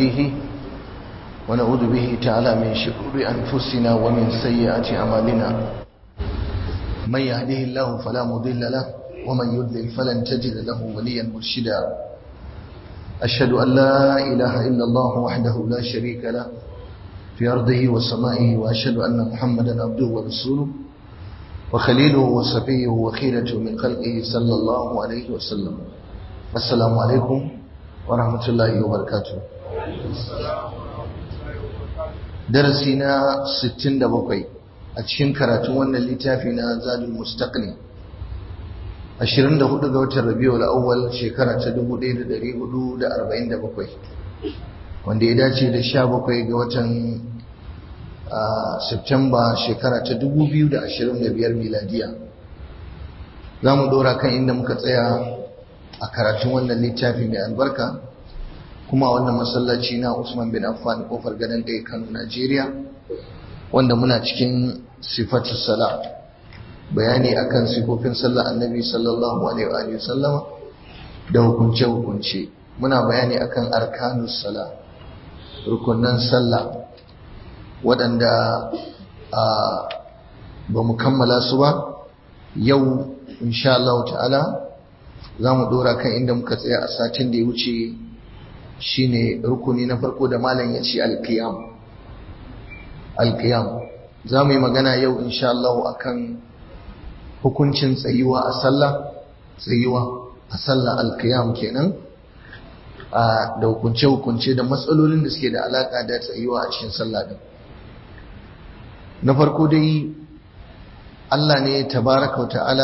نستهديه ونعوذ به تعالى من شرور أنفسنا ومن سيئات أعمالنا من يهده الله فلا مضل له ومن يضلل فلن تجد له وليا مرشدا أشهد أن لا إله إلا الله وحده لا شريك له في أرضه وسمائه وأشهد أن محمدا عبده ورسوله وخليله وصفيه وخيرته من خلقه صلى الله عليه وسلم السلام عليكم ورحمة الله وبركاته درسنا ستين دبقي أتشين كراتون وانا اللي زاد المستقني ashirin da hudu ga watan rabiul awwal shekara ta dubu ɗaya da ɗari hudu da arba'in da bakwai wanda ya dace da sha bakwai ga watan Septemba shekara ta dubu biyu da ashirin da biyar miladiya za mu ɗora kan inda muka tsaya a karatun wannan littafi mai albarka kuma wannan masallaci na Usman bin Affan kofar gadon ɗaya Kano Najeriya wanda muna cikin sifatu sala bayani akan sifofin sallar annabi sallallahu alaihi wa sallama da hukunce hukunce muna bayani akan arkanus sala rukunan sallah waɗanda ba mu kammala su ba yau insha Allah ta'ala za mu ɗora kan inda muka tsaya a satin da ya wuce shine rukuni na farko da malam ya ce alkiyam alkiyam za mu yi magana yau insha Allah akan hukuncin tsayuwa a sallah tsayuwa a sallah alkiyam kenan da hukunce-hukunce da matsalolin da suke da alaka da tsayuwa a cikin sallah din na farko dai Allah ne tabaraka ta'ala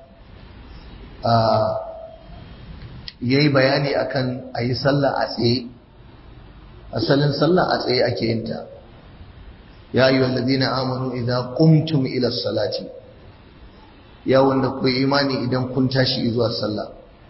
ya yi bayani akan a yi sallah a tsaye asalin sallah a tsaye ake yinta ya yi wallazina amanu idan qumtum ila salati ya wanda ku imani idan kun tashi zuwa sallah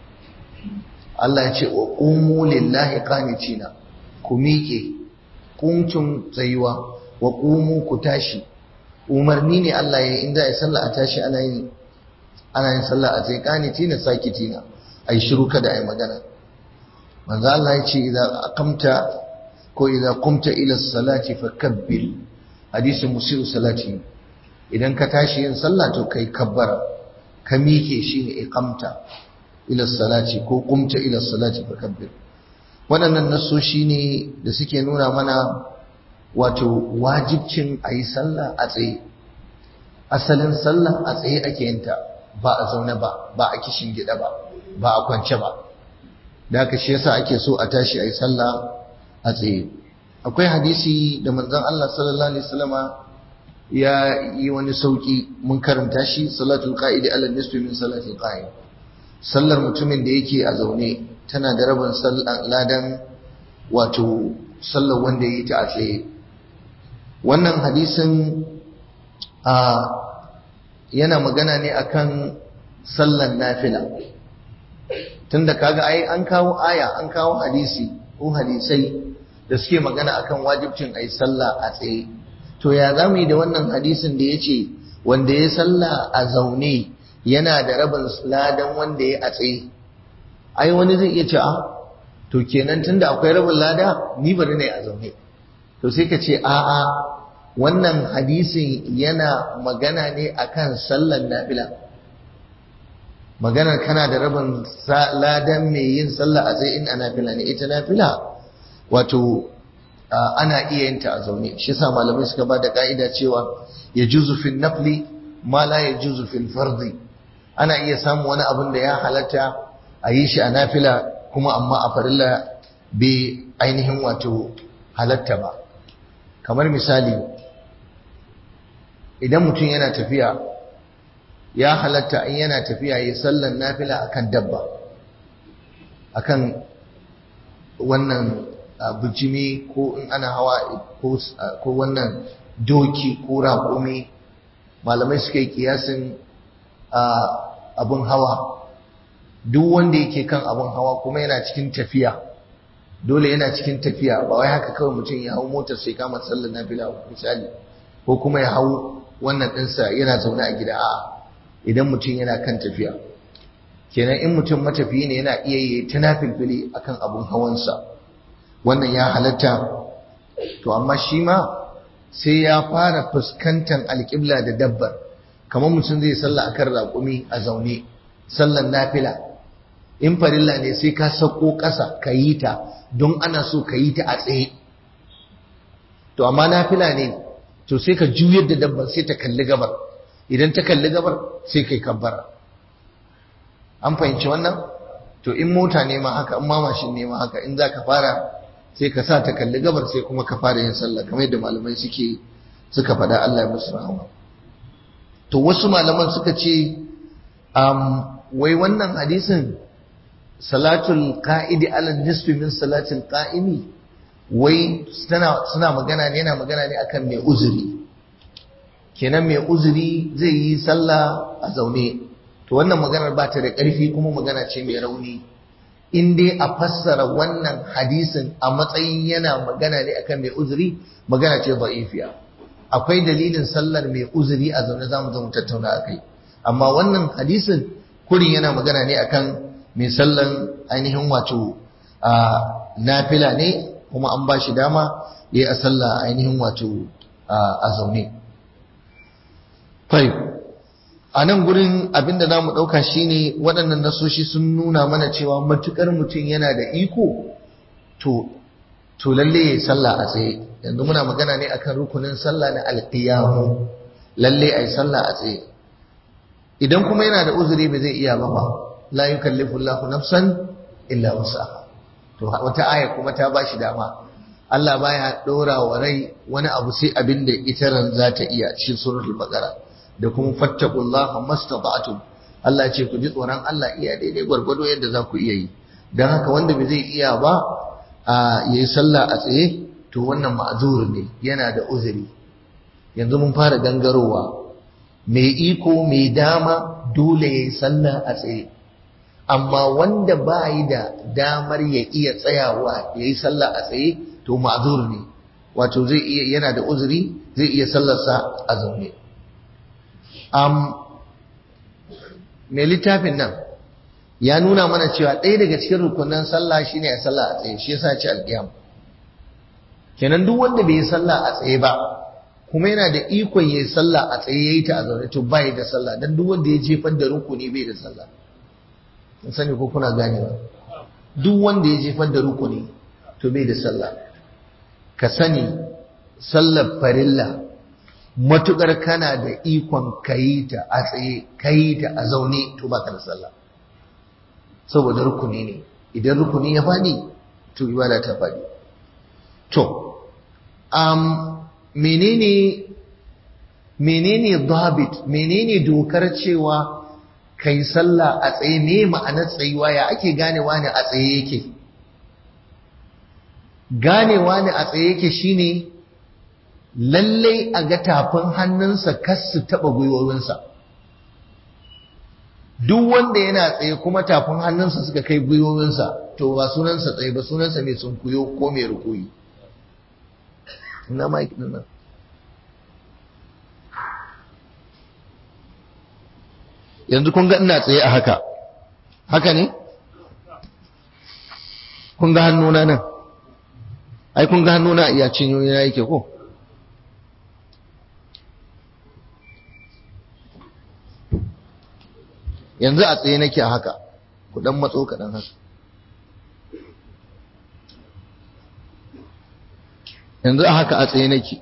Allah ya ce wa qumu lillahi qanitina ku miƙe kuntum tsayuwa wa qumu ku tashi umarni ne Allah ya inda ai sallah a tashi ana yin ana yin sallah a tsaye qanitina sakitina ai shiru kada ai magana manzo Allah ya ce idan aqamta ko idan qumta ila salati fakabbir hadisin musiru salati idan ka tashi yin sallah to kai kabbara ka mike shi ne iqamta ila salati ko qumta ila salati fakabbir waɗannan nasoshi ne da suke nuna mana wato wajibcin a yi sallah a tsaye asalin sallah a tsaye ake yinta ba a zaune ba ba a kishin gida ba ba a kwance ba da haka shi yasa ake so a tashi a yi sallah a tsaye akwai hadisi da manzon Allah sallallahu alaihi wasallama ya yi wani sauki mun karanta shi salatul qa'idi ala nisfi min salatul qa'id sallar mutumin da yake a zaune tana da rabin ladan wato sallar wanda ya yi ta a tsaye wannan hadisin a yana magana ne akan sallar nafila tunda kaga ai an kawo aya an kawo hadisi ko hadisai da suke magana akan wajibcin ai sallah a tsaye to ya za mu yi da wannan hadisin da ya ce wanda ya salla a zaune yana da rabin ladan wanda ya a tsaye ai wani zai iya ce a to kenan tunda akwai rabin lada ni bari ne a zaune to sai ka ce a'a wannan hadisin yana magana ne akan sallan nafila maganar kana da rabin ladan mai yin sallah a tsaye in a nafila ne ita nafila wato ana iya yin ta a zaune shi yasa malamai suka ba da ka'ida cewa ya juzu fil nafli ma la ya juzu fil fardi ana iya samun wani abin da ya halatta a yi shi a nafila kuma amma a farilla bai ainihin wato halatta ba kamar misali idan mutum yana tafiya ya halatta in yana tafiya ya sallan nafila akan dabba akan wannan bijimi ko in ana hawa ko wannan doki ko raƙumi malamai suka yi kiyasin abin hawa duk wanda yake kan abin hawa kuma yana cikin tafiya dole yana cikin tafiya ba wai haka kawai mutum ya hau motar sai kama sallar nafila misali ko kuma ya hau wannan ɗinsa yana zaune a gida a'a idan mutum yana kan tafiya kenan in mutum matafiyi ne yana iya yi ta nafilfili akan abun hawansa wannan ya halatta to amma shi ma sai ya fara fuskantar alƙibla da dabbar kamar mutum zai sallah akan raƙumi a zaune sallan nafila in farilla ne sai ka sako ƙasa ka yi ta don ana so ka yi ta a tsaye to amma nafila ne to sai ka juyar da dabbar sai ta kalli gabar idan ta kalli gabar sai kai kabbara an fahimci wannan to in mota ne ma haka in ma mashin ne ma haka in za ka fara sai ka sa ta kalli gabar sai kuma ka fara yin sallah kamar yadda malamai suke suka faɗa Allah ya musu rahama to wasu malaman suka ce um, wai wannan hadisin salatul qa'idi ala nisfi min salatul qa'imi wai suna magana ne yana magana ne akan mai uzuri kenan mai uzuri zai yi sallah a zaune to wannan maganar ba ta da ƙarfi kuma magana ce mai rauni in dai a fassara wannan hadisin a matsayin yana magana ne akan mai uzuri magana ce da'ifiya akwai dalilin sallar mai uzuri a zaune zamu zo mu tattauna akai amma wannan hadisin kurin yana magana ne akan mai sallan ainihin wato a nafila ne kuma an ba shi dama yayi a sallah ainihin wato a zaune a nan gurin abinda za mu ɗauka shine waɗannan nasoshi sun nuna mana cewa matuƙar mutum yana da iko to to lalle ya sallah a tsaye yanzu muna magana ne akan rukunin sallah na alƙiyamu lalle a yi sallah a tsaye idan kuma yana da uzuri ba zai iya ba ba la yukallifu Allahu nafsan illa wusaha to wata aya kuma ta bashi dama Allah baya ɗora wa rai wani abu sai abin da ita ran za ta iya shi suratul baqara da kuma fattaqullaha mastata'tum Allah ce ku ji tsoron Allah iya daidai gwargwado yadda za ku iya yi dan haka wanda bai zai iya ba a yayi sallah a tsaye to wannan ma'zur ne yana da uzuri yanzu mun fara gangarowa mai iko mai dama dole yayi sallah a tsaye amma wanda ba yi da damar ya iya tsayawa yayi sallah a tsaye to ma'zur ne wato zai iya yana da uzuri zai iya sallarsa a zaune um, mai littafin nan ya nuna mana cewa ɗaya daga cikin rukunan sallah shine ya sallah a tsaye shi yasa ce alƙiyam kenan duk wanda bai yi sallah a tsaye ba kuma yana da ikon yi sallah a tsaye yayi ta a zaune to bai da sallah dan duk wanda ya jefar da rukuni bai da sallah kun sani ko kuna ganewa duk wanda ya jefar da rukuni to bai da sallah ka sani sallar farilla matukar kana da ikon kayi ta a tsaye kayi ta a zaune to baka da sallah saboda rukuni ne idan rukuni ya fadi to ibada ta fadi to um, menene menene dabit menene dokar cewa kai sallah a tsaye me ma'anar tsayuwa ya ake ganewa ne a tsaye yake ganewa ne a tsaye yake shine lallai a ga tafin hannunsa kas su taɓa gwiwowinsa duk wanda yana tsaye kuma tafin hannunsa suka kai gwiwowinsa to ba sunansa tsaye ba sunansa mai sunkuyo ko mai rukuyi ina mike din nan yanzu kun ga ina tsaye a haka haka ne kun ga hannuna nan ai kun ga hannuna iya cinyoyi na yake ko yanzu a tsaye nake a haka ku dan matso kaɗan haka yanzu a haka a tsaye nake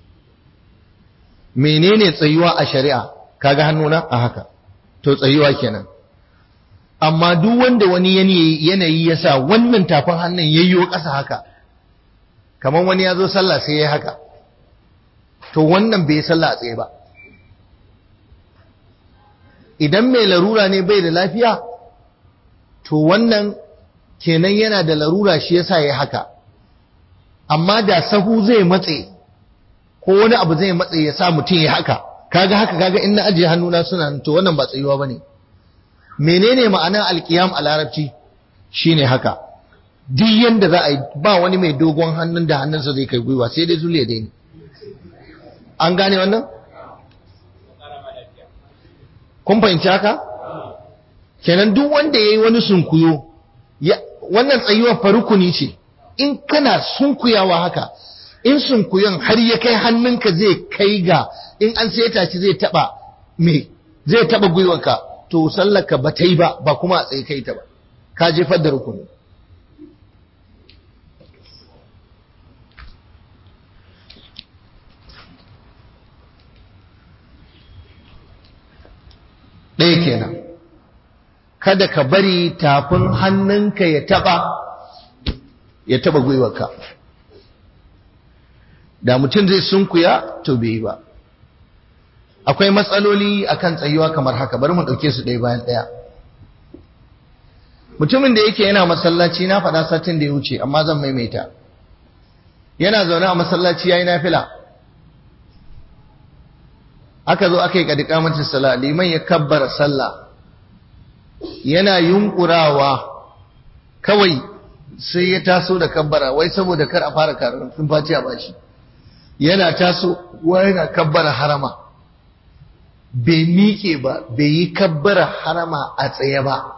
menene tsayuwa a shari'a kaga hannuna a haka to tsayuwa kenan amma duk wanda wani yanayi ya sa wannan tafin hannun yayyo ƙasa haka kamar wani ya zo sallah sai ya haka to wannan bai sallah a tsaye ba idan mai larura ne bai da lafiya to wannan kenan yana da larura shi yasa ya haka amma da sahu zai matse ko wani abu zai matse ya sa mutum ya haka kaga haka kaga in na ajiye hannuna suna to wannan ba tsayuwa bane menene ma'anar alkiyam a larabci shine haka duk yanda za a yi ba wani mai dogon hannun da hannunsa zai kai gwiwa sai dai zuliya dai ne an gane wannan kun fahimci haka kenan duk wanda yayi wani sunkuyo wannan tsayuwar farukuni ce in kana sunkuyawa haka in sunkuyan har ya kai hannunka zai kai ga in an saita shi zai taba me zai taba gwiwanka to sallaka ba ta yi ba ba kuma a tsaye kai ta ba ka jefar da rukuni ɗaya kenan kada ka bari tafin hannunka ya taba ya taba gwiwarka da mutum zai sunkuya to bai yi ba akwai matsaloli akan tsayuwa kamar haka bari mu ɗauke su ɗaya bayan ɗaya mutumin da yake yana masallaci na faɗa satin da ya wuce amma zan maimaita yana zaune a masallaci yayi nafila aka zo aka yi kadikamatin sala liman ya kabbara sallah yana yunkurawa kawai sai ya taso da kabbara wai saboda kar a fara karatun faci a bashi yana taso wa yana kabbara harama bai miƙe ba bai yi kabbara harama a tsaye ba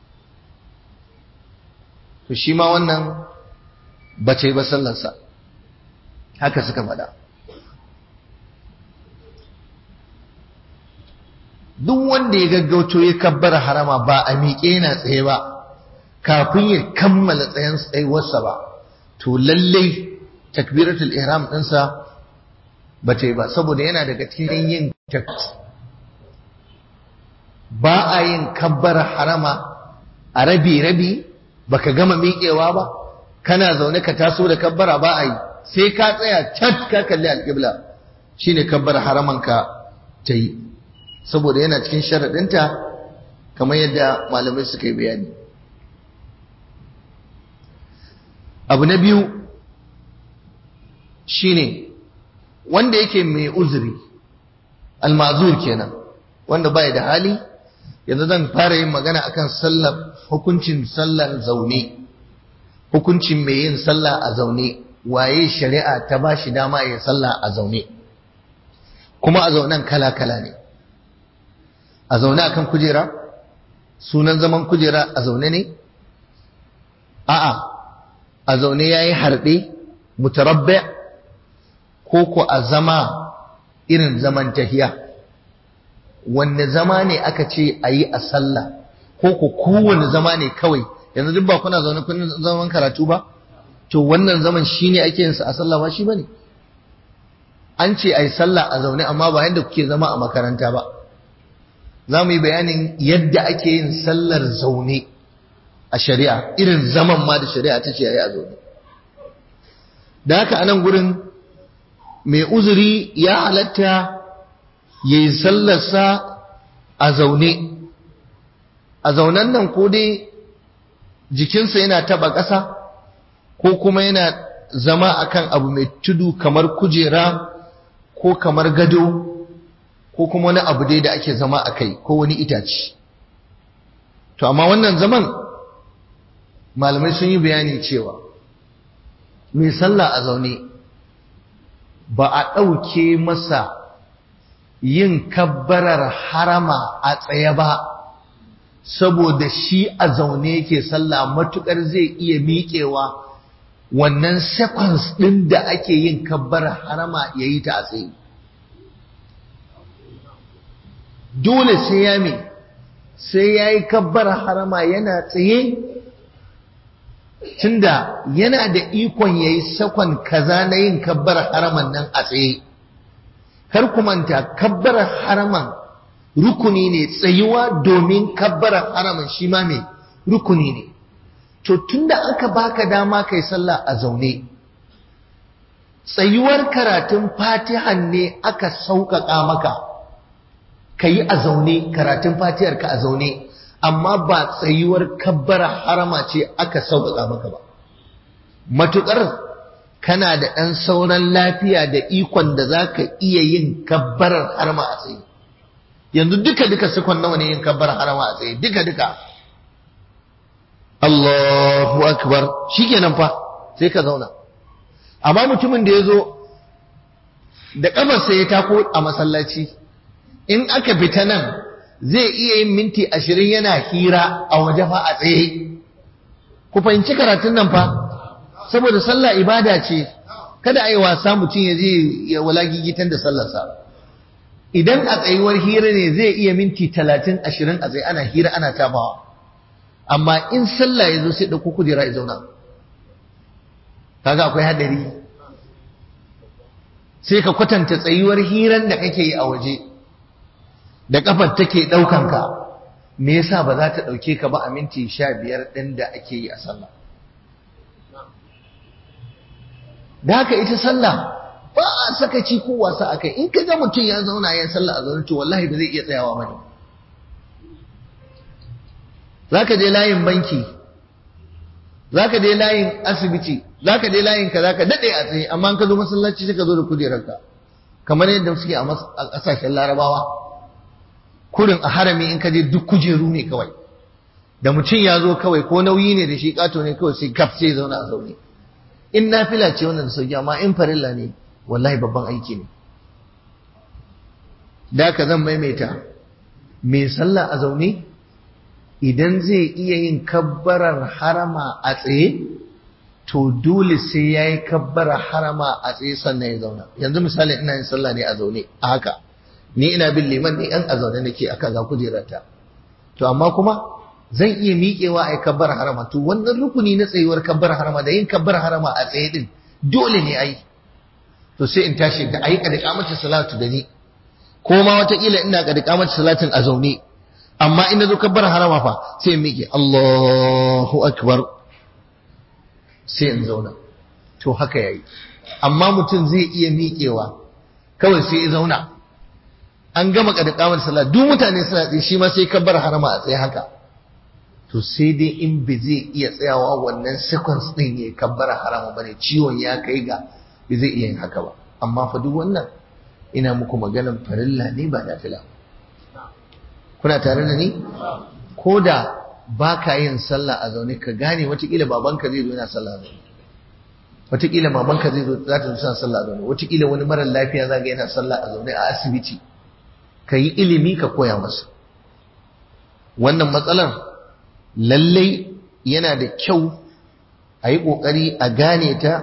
to shi ma wannan bace ba sallarsa haka suka faɗa duk wanda ya gaggauto ya kabbara harama ba a miƙe yana tsaye ba kafin ya kammala tsayen tsayuwarsa ba to lallai takbiratul ihram ɗinsa ba ta yi ba saboda yana daga cikin yin ba a yin kabbara harama a rabi-rabi baka gama miƙewa ba kana zaune ka taso da kabbara ba a yi sai ka tsaya cat ka kalli alƙibla shine kabbara haramanka ta yi saboda yana cikin sharaɗinta kamar yadda malamai suka yi bayani abu na biyu shine wanda yake mai uzuri almazur kenan wanda bai da hali yanzu zan fara yin magana akan sallar hukuncin sallar zaune hukuncin mai yin sallah a zaune waye shari'a ta ba shi dama ya sallah a zaune kuma a zaunen kala-kala ne a zaune akan kujera sunan zaman kujera a zaune ne a'a a zaune ya yi harɗe mutarabbe ko ko a zama irin zaman tahiya wanne zama ne aka ce a yi a sallah ko ko kowane zama ne kawai yanzu duk ba kuna zaune kun zaman karatu ba to wannan zaman shine ake yin sa a sallah ba shi bane an ce ai sallah a zaune amma ba yadda kuke zama a makaranta ba za mu yi bayanin yadda ake yin sallar zaune a shari'a irin zaman ma da shari'a ta ce a yi a zaune da haka anan gurin mai uzuri ya halatta ya yi sallarsa a zaune a zaunen nan ko dai jikinsa yana taba ƙasa ko kuma yana zama akan abu mai tudu kamar kujera ko kamar gado ko kuma wani abu dai da ake zama a kai ko wani itace to amma wannan zaman malamai sun yi bayani cewa mai sallah a zaune ba a ɗauke masa yin kabbarar harama a tsaye ba saboda shi a zaune yake sallah matukar zai iya miƙewa wannan seconds ɗin da ake yin kabbarar harama ya yi ta a tsaye dole sai ya me sai ya yi kabbarar harama yana tsaye tunda yana da ikon ya yi sakon kaza na yin kabbarar haraman nan a tsaye kar ku manta kabbarar haraman rukuni ne tsayuwa domin kabbarar haraman shi ma mai rukuni ne to tunda aka baka dama kai sallah a zaune tsayuwar karatun fatihan ne aka sauƙaƙa maka ka yi a zaune karatun fatihar ka a zaune amma ba tsayuwar kabbara harama ce aka sauƙaƙa maka ba matuƙar kana da ɗan sauran lafiya da ikon da za ka iya yin kabbarar harama a tsaye yanzu duka-duka sukon nawa ne yin kabbarar harama a tsaye duka-duka Allahu akbar shikenan fa sai ka zauna amma mutumin da ya zo da ƙafarsa ya tako a masallaci in aka fita nan zai iya yin minti ashirin yana hira a waje fa a tsaye ku fahimci karatun nan fa saboda sallah ibada ce kada a yi wasa mutum ya je ya wala gigitan da sallarsa idan a tsayuwar hira ne zai iya minti talatin ashirin a tsaye ana hira ana tabawa amma in sallah ya zo sai ɗauko kujera ya zauna kaga akwai hadari sai ka kwatanta tsayuwar hiran da kake yi a waje da kafar take ɗaukan ka me yasa ba za ta ɗauke ka ba a minti sha biyar ɗin da ake yi a sallah da haka ita sallah ba a sakaci ko wasa a kai in ka ga mutum ya zauna ya sallah a zaune to wallahi ba zai iya tsayawa bane zaka je layin banki zaka je layin asibiti zaka je layin ka zaka dade a tsaye amma in ka zo masallaci sai ka zo da kujerarka kamar yadda suke a kasashen larabawa kurin a harami in ka je duk kujeru ne kawai da mutum ya zo kawai ko nauyi ne da shi kato ne kawai sai gaf sai zauna a zaune in nafila ce wannan da sauki amma in farilla ne wallahi babban aiki ne da ka zan maimaita mai sallah a zaune idan zai iya yin kabbarar harama a tsaye to dole sai ya yi kabbarar harama a tsaye sannan ya zauna yanzu misali ina yin sallah ne a zaune a haka ni ina bin liman ne yan a zaune nake aka ga kujerata to amma kuma zan iya miƙewa a yi kabbar harama to wannan rukuni na tsayuwar kabbar harama da yin kabbar harama a tsaye din dole ne ai to sai in tashi da ayi kada kamata salatu da ni ko ma wataƙila ina kada kamata salatin a zaune amma in zo kabbar harama fa sai in miƙe Allahu akbar sai in zauna to haka yayi amma mutum zai iya miƙewa kawai sai ya zauna an gama kada kamata salat duk mutane suna tsaye shi ma sai kabbar harama a tsaye haka to sai dai in ba zai iya tsayawa wannan seconds din ya kabbara harama bane ciwon ya kai ga ba zai iya yin haka ba amma fa duk wannan ina muku maganan farilla ne ba nafila kuna tare da ni ko da ba ka yin sallah a zaune ka gane watakila babanka zai zo yana sallah a zaune watakila mamanka zai zo za ta zo tana sallah a zaune watakila wani marar lafiya za ga yana sallah a zaune a asibiti ka yi ilimi ka koya masa wannan matsalar lallai yana da kyau a yi ƙoƙari a gane ta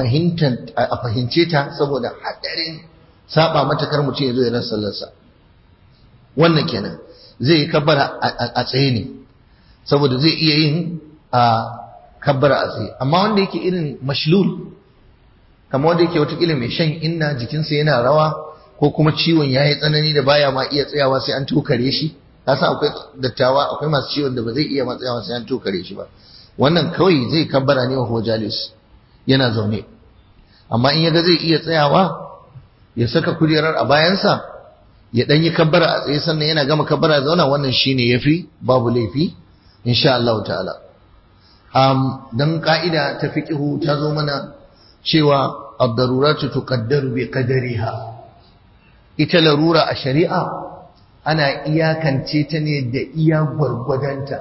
a fahimce ta saboda haɗarin saba mata kar mutum ya zo ya rasa sallarsa wannan kenan zai yi kabbara a tsaye ne saboda zai iya yin a kabbara a tsaye amma wanda yake irin mashlul kama wanda yake watakila mai shan inna jikinsa yana rawa ko kuma ciwon ya yi tsanani da baya ma iya tsayawa sai an tokare shi ka san akwai dattawa akwai masu ciwon da ba zai iya matsayawa sai an tokare shi ba wannan kawai zai kabbara ne wa hojalis yana zaune amma in yaga zai iya tsayawa ya saka kujerar a bayansa ya dan yi kabbara a tsaye sannan yana gama kabbara zauna wannan shine yafi babu laifi insha Allah ta'ala um dan ka'ida ta fiqhu ta zo mana cewa ad-daruratu tuqaddaru bi qadariha ita larura a shari'a ana iyakance ta ne da iya gwargwadonta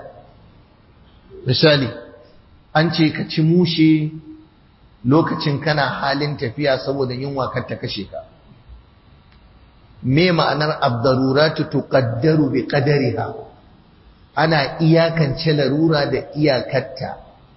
misali an ce ka ci mushe lokacin kana halin tafiya saboda yunwa kar ta kashe ka me ma'anar abdaruratu tuqaddaru bi qadariha ana iyakance larura da iyakarta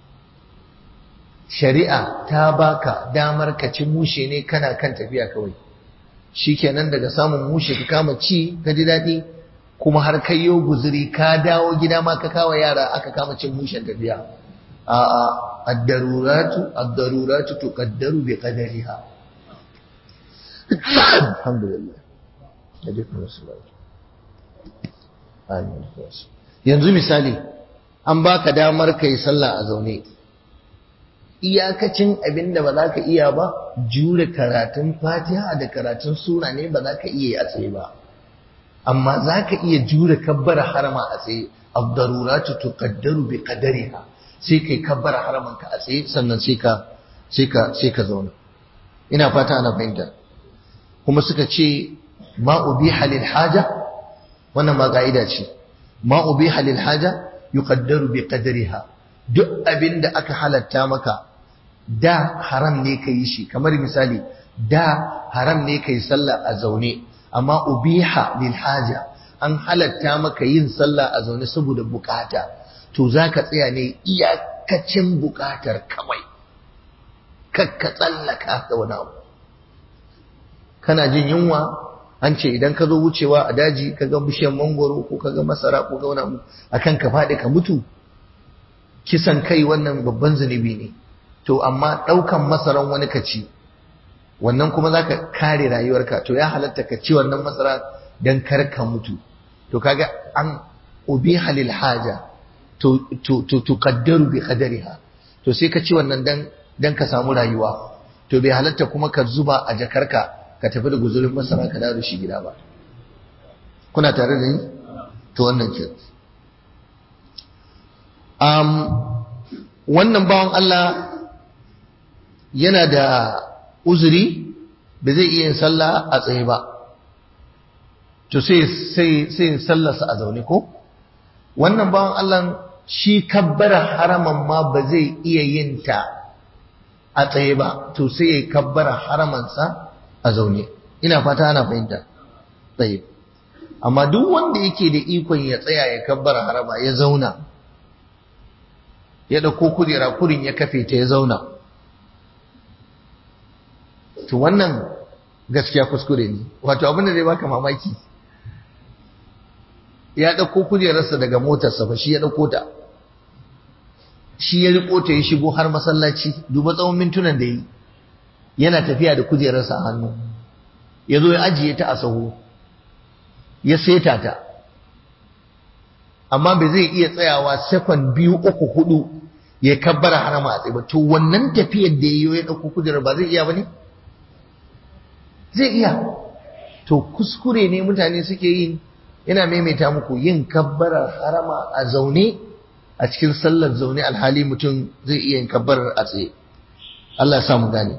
shari'a ta baka damar ka ci mushe ne kana kan tafiya kawai shikenan daga samun mushe ka kama ci ka ji daɗi kuma har kai yo guzuri ka dawo gida ma ka kawo yara aka kama cin mushen tafiya a a ad-daruratu ad-daruratu tuqaddaru bi qadariha alhamdulillah amin yanzu misali an baka damar kai sallah a zaune iyakacin abin da ba za ka iya ba jure karatun fatiha da karatun sura ne ba za ka iya a tsaye ba amma za ka iya jure kabbara harama a tsaye abdaruratu tuqaddaru bi qadariha sai kai kabbara haraman ka a tsaye sannan sai ka sai ka sai ka zauna ina fata ana fahimta kuma suka ce ma ubiha lil haja wannan ma ka'ida ce ma ubiha lil haja yuqaddaru bi qadariha duk abin da aka halatta maka da haram ne ka yi shi kamar misali da haram ne ka yi sallah a zaune amma ubiha lil haja an halatta maka yin sallah a zaune saboda bukata to zaka tsaya ne iyakacin bukatar kawai kakka tsallaka da wani abu kana jin yunwa an ce idan ka zo wucewa a daji ka ga bishiyar mangoro ko ka ga masara ko ga wani abu akan ka faɗi ka mutu kisan kai wannan babban zunubi ne to amma ɗaukan masaran wani ka ci wannan kuma za ka kare rayuwarka to ya halatta ka ci wannan masara don kar ka mutu to kaga an ubiha lil haja to to to tuqaddaru bi qadariha to sai ka ci wannan dan dan ka samu rayuwa to bai halatta kuma ka zuba a jakarka ka tafi da guzurin masara ka dawo shi gida ba kuna tare da ni to wannan ke um wannan bawan Allah yana da uzuri ba zai iya yin sallah a tsaye ba to sai sai sai sallarsa a zaune ko wannan bawan Allah shi kabbara haraman ma ba zai iya yin ta a tsaye ba to sai ya kabbara haramansa a zaune ina fata ana fahimta tsaye amma duk wanda yake da ikon ya tsaya ya kabbara harama ya zauna ya dauko kujera kurin ya kafe ta ya zauna to wannan gaskiya kuskure ne wato abin da zai baka mamaki ya ɗauko kujerarsa daga motarsa ba shi ya ɗauko ta shi ya riko ta ya shigo har masallaci duba tsawon mintunan da yi yana tafiya da kujerarsa a hannu ya zo ya ajiye ta a sahu ya seta ta amma bai zai iya tsayawa sekon biyu uku hudu ya kabbara harama a tsaye ba to wannan tafiyar da ya ya ɗauko kujerar ba zai iya ba ne zai iya to kuskure ne mutane suke yin ina maimaita muku yin kabbarar harama a zaune a cikin sallar zaune alhali mutum zai iya yin kabbarar a tsaye Allah ya samu gane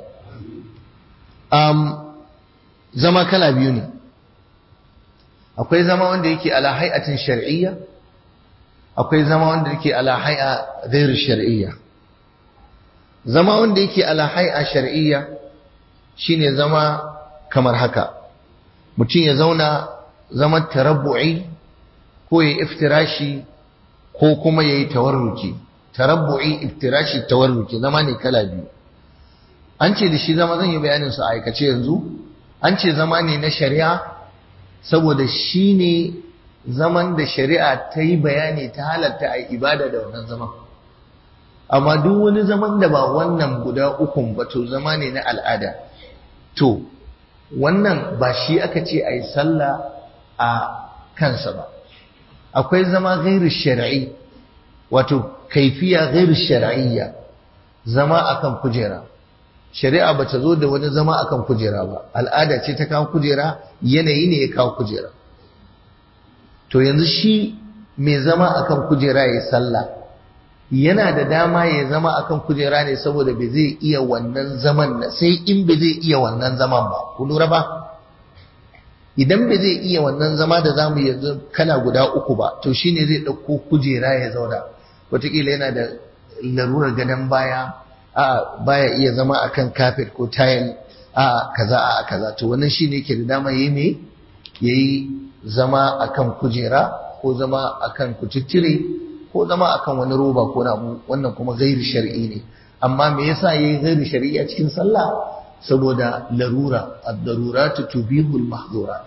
um, zama kala biyu ne akwai zama wanda yake ala hay'atin shar'iyya akwai zama wanda yake ala hay'a ghairu shar'iyya zama wanda yake ala hay'a shar'iyya shine zama kamar haka mutum ya zauna zaman tarabbu'i ko ya iftirashi ko kuma ya yi tawarruki tarabbu'i iftirashi tawarruki zama ne kala biyu an ce da shi zama zan yi bayanin su a aikace yanzu an ce zama ne na shari'a saboda shi ne zaman da shari'a ta yi bayani ta halatta a ibada da wannan zaman amma duk wani zaman da ba wannan guda ukun ba to zama ne na al'ada to wannan ba shi aka ce a yi sallah a kansa ba akwai zama gairu shari'i wato kaifiya gairu shari'iyya zama akan kujera shari'a ba ta zo da wani zama akan kujera ba al'ada ce ta kawo kujera yanayi ne ya kawo kujera to yanzu shi mai zama akan kujera ya sallah yana da dama ya zama akan kujera ne saboda bai zai iya wannan zaman na sai in bai zai iya wannan zaman ba ku lura ba idan bai zai iya wannan zama da zamu yanzu kana guda uku ba to shine zai ɗauko kujera ya zauna wataƙila yana da larurar gadon baya a baya iya zama akan kafet ko tayil a kaza a kaza to wannan shine yake da dama yayi me yayi zama akan kujera ko zama akan kucittire ko zama akan wani roba ko na wannan kuma gairu shar'i ne amma me yasa yayi gairu shar'i a cikin sallah saboda larura ad-daruratu tubihu al-mahdhurat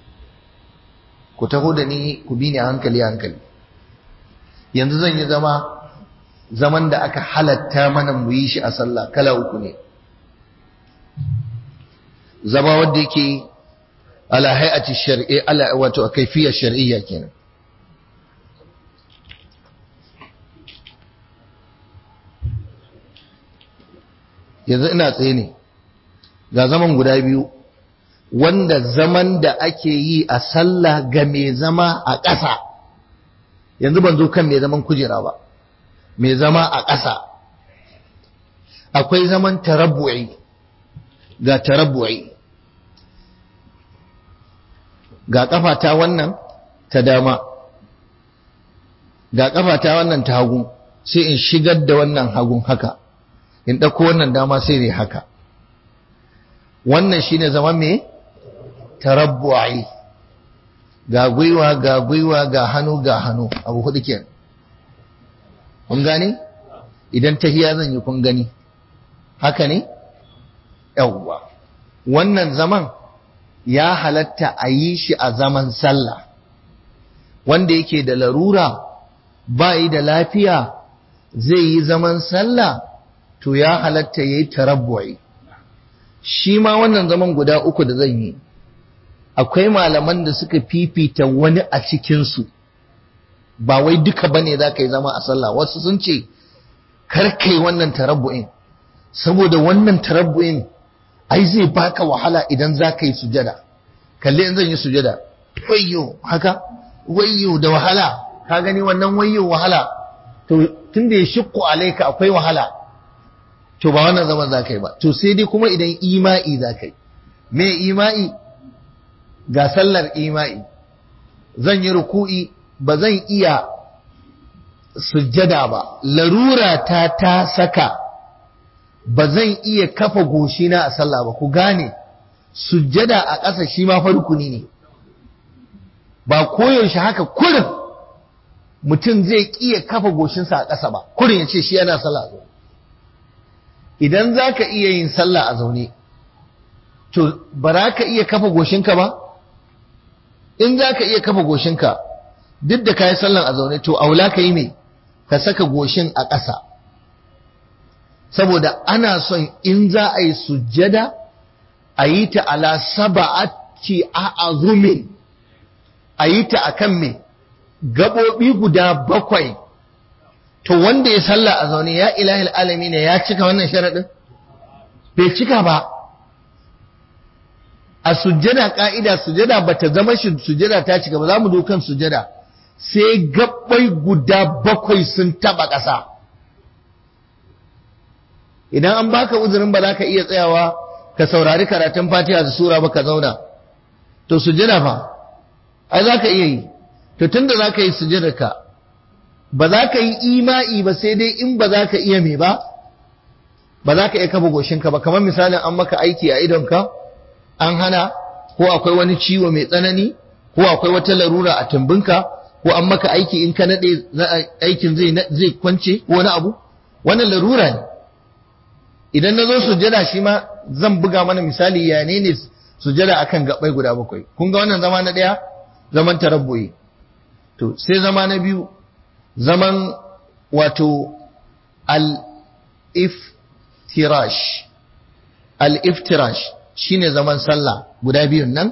ku taho da ni ku bi ni hankali hankali yanzu zan yi zama zaman da aka halatta mana mu yi shi a sallah kala uku ne zama wanda yake ala hay'ati shar'i ala wato kayfiyya shar'iyya kenan yanzu ina tsaye ne ga zaman guda biyu wanda zaman da ake yi a sallah ga mai zama a ƙasa yanzu ban zo kan mai zaman kujera ba mai zama a ƙasa akwai zaman tarabbu'i ga tarabbu'i ga ƙafata wannan ta dama ga ƙafata wannan ta hagu sai in shigar da wannan hagun haka in ɗauko wannan dama sai ne haka wannan shine zaman me tarabbu'i ga gwiwa ga gwiwa ga hannu ga hannu abu hudu kenan kun gane idan tahiya zan yi kun gani haka ne yawwa wannan zaman ya halatta a yi shi a zaman sallah wanda yake da larura ba yi da lafiya zai yi zaman sallah to ya halatta ya yi tarabbu'i shi ma wannan zaman guda uku da zan yi akwai malaman da suka fifita wani a cikinsu ba wai duka bane za ka yi zama a sallah wasu sun ce karkai wannan tarabbu'in saboda wannan tarabbu'in ai zai baka wahala idan za ka yi sujada kalli in zan yi sujada wayyo haka wayyo da wahala ka gani wannan wayyo wahala to tunda ya shukku alaika akwai wahala to ba wannan zaman za ka yi ba to sai dai kuma idan ima'i za ka yi me ima'i ga sallar ima'i zan yi ruku'i ba zan iya sujjada ba larura ta ta saka ba zan iya kafa goshina a sallah ba ku gane sujjada a ƙasa shi ma farkuni ne ba koyaushe haka kurin mutum zai iya kafa goshinsa a ƙasa ba kurin ya ce shi yana sallah a zaune idan za ka iya yin sallah a zaune to ba za ka iya kafa goshinka ba in za ka iya kafa goshinka duk da ka yi sallan a zaune to aula ka yi mai ka saka goshin a ƙasa saboda ana son in za a yi sujjada a yi ta ala saba'ati a azumin a yi ta a kan mai gaɓoɓi guda bakwai to wanda ya salla a zaune ya ilahil alami ne ya cika wannan sharaɗin bai cika ba a sujjada ƙa'ida sujjada ba ta zama shi sujjada ta cika ba za mu dukan sujjada sai gabbai guda bakwai sun taba ƙasa idan an baka uzurin ba za ka iya tsayawa ka saurari karatun fatiha da sura ba ka zauna to sujjada fa ai za ka iya yi to tunda za ka yi sujjada ka ba za ka yi ima'i ba sai dai in ba za ka iya me ba ba za ka iya kafa goshinka ba kamar misalin an maka aiki a idonka an hana ko akwai wani ciwo mai tsanani ko akwai wata larura a tumbinka ko an maka aiki in ka nade aikin zai zai kwance ko wani abu wannan larura ne idan na zo sujjada shi ma zan buga mana misali ya ne ne sujjada akan gabai guda bakwai kun ga wannan zama na daya zaman tarabbuyi to sai zama na biyu zaman wato al-iftirash al-iftirash shine zaman sallah guda biyun nan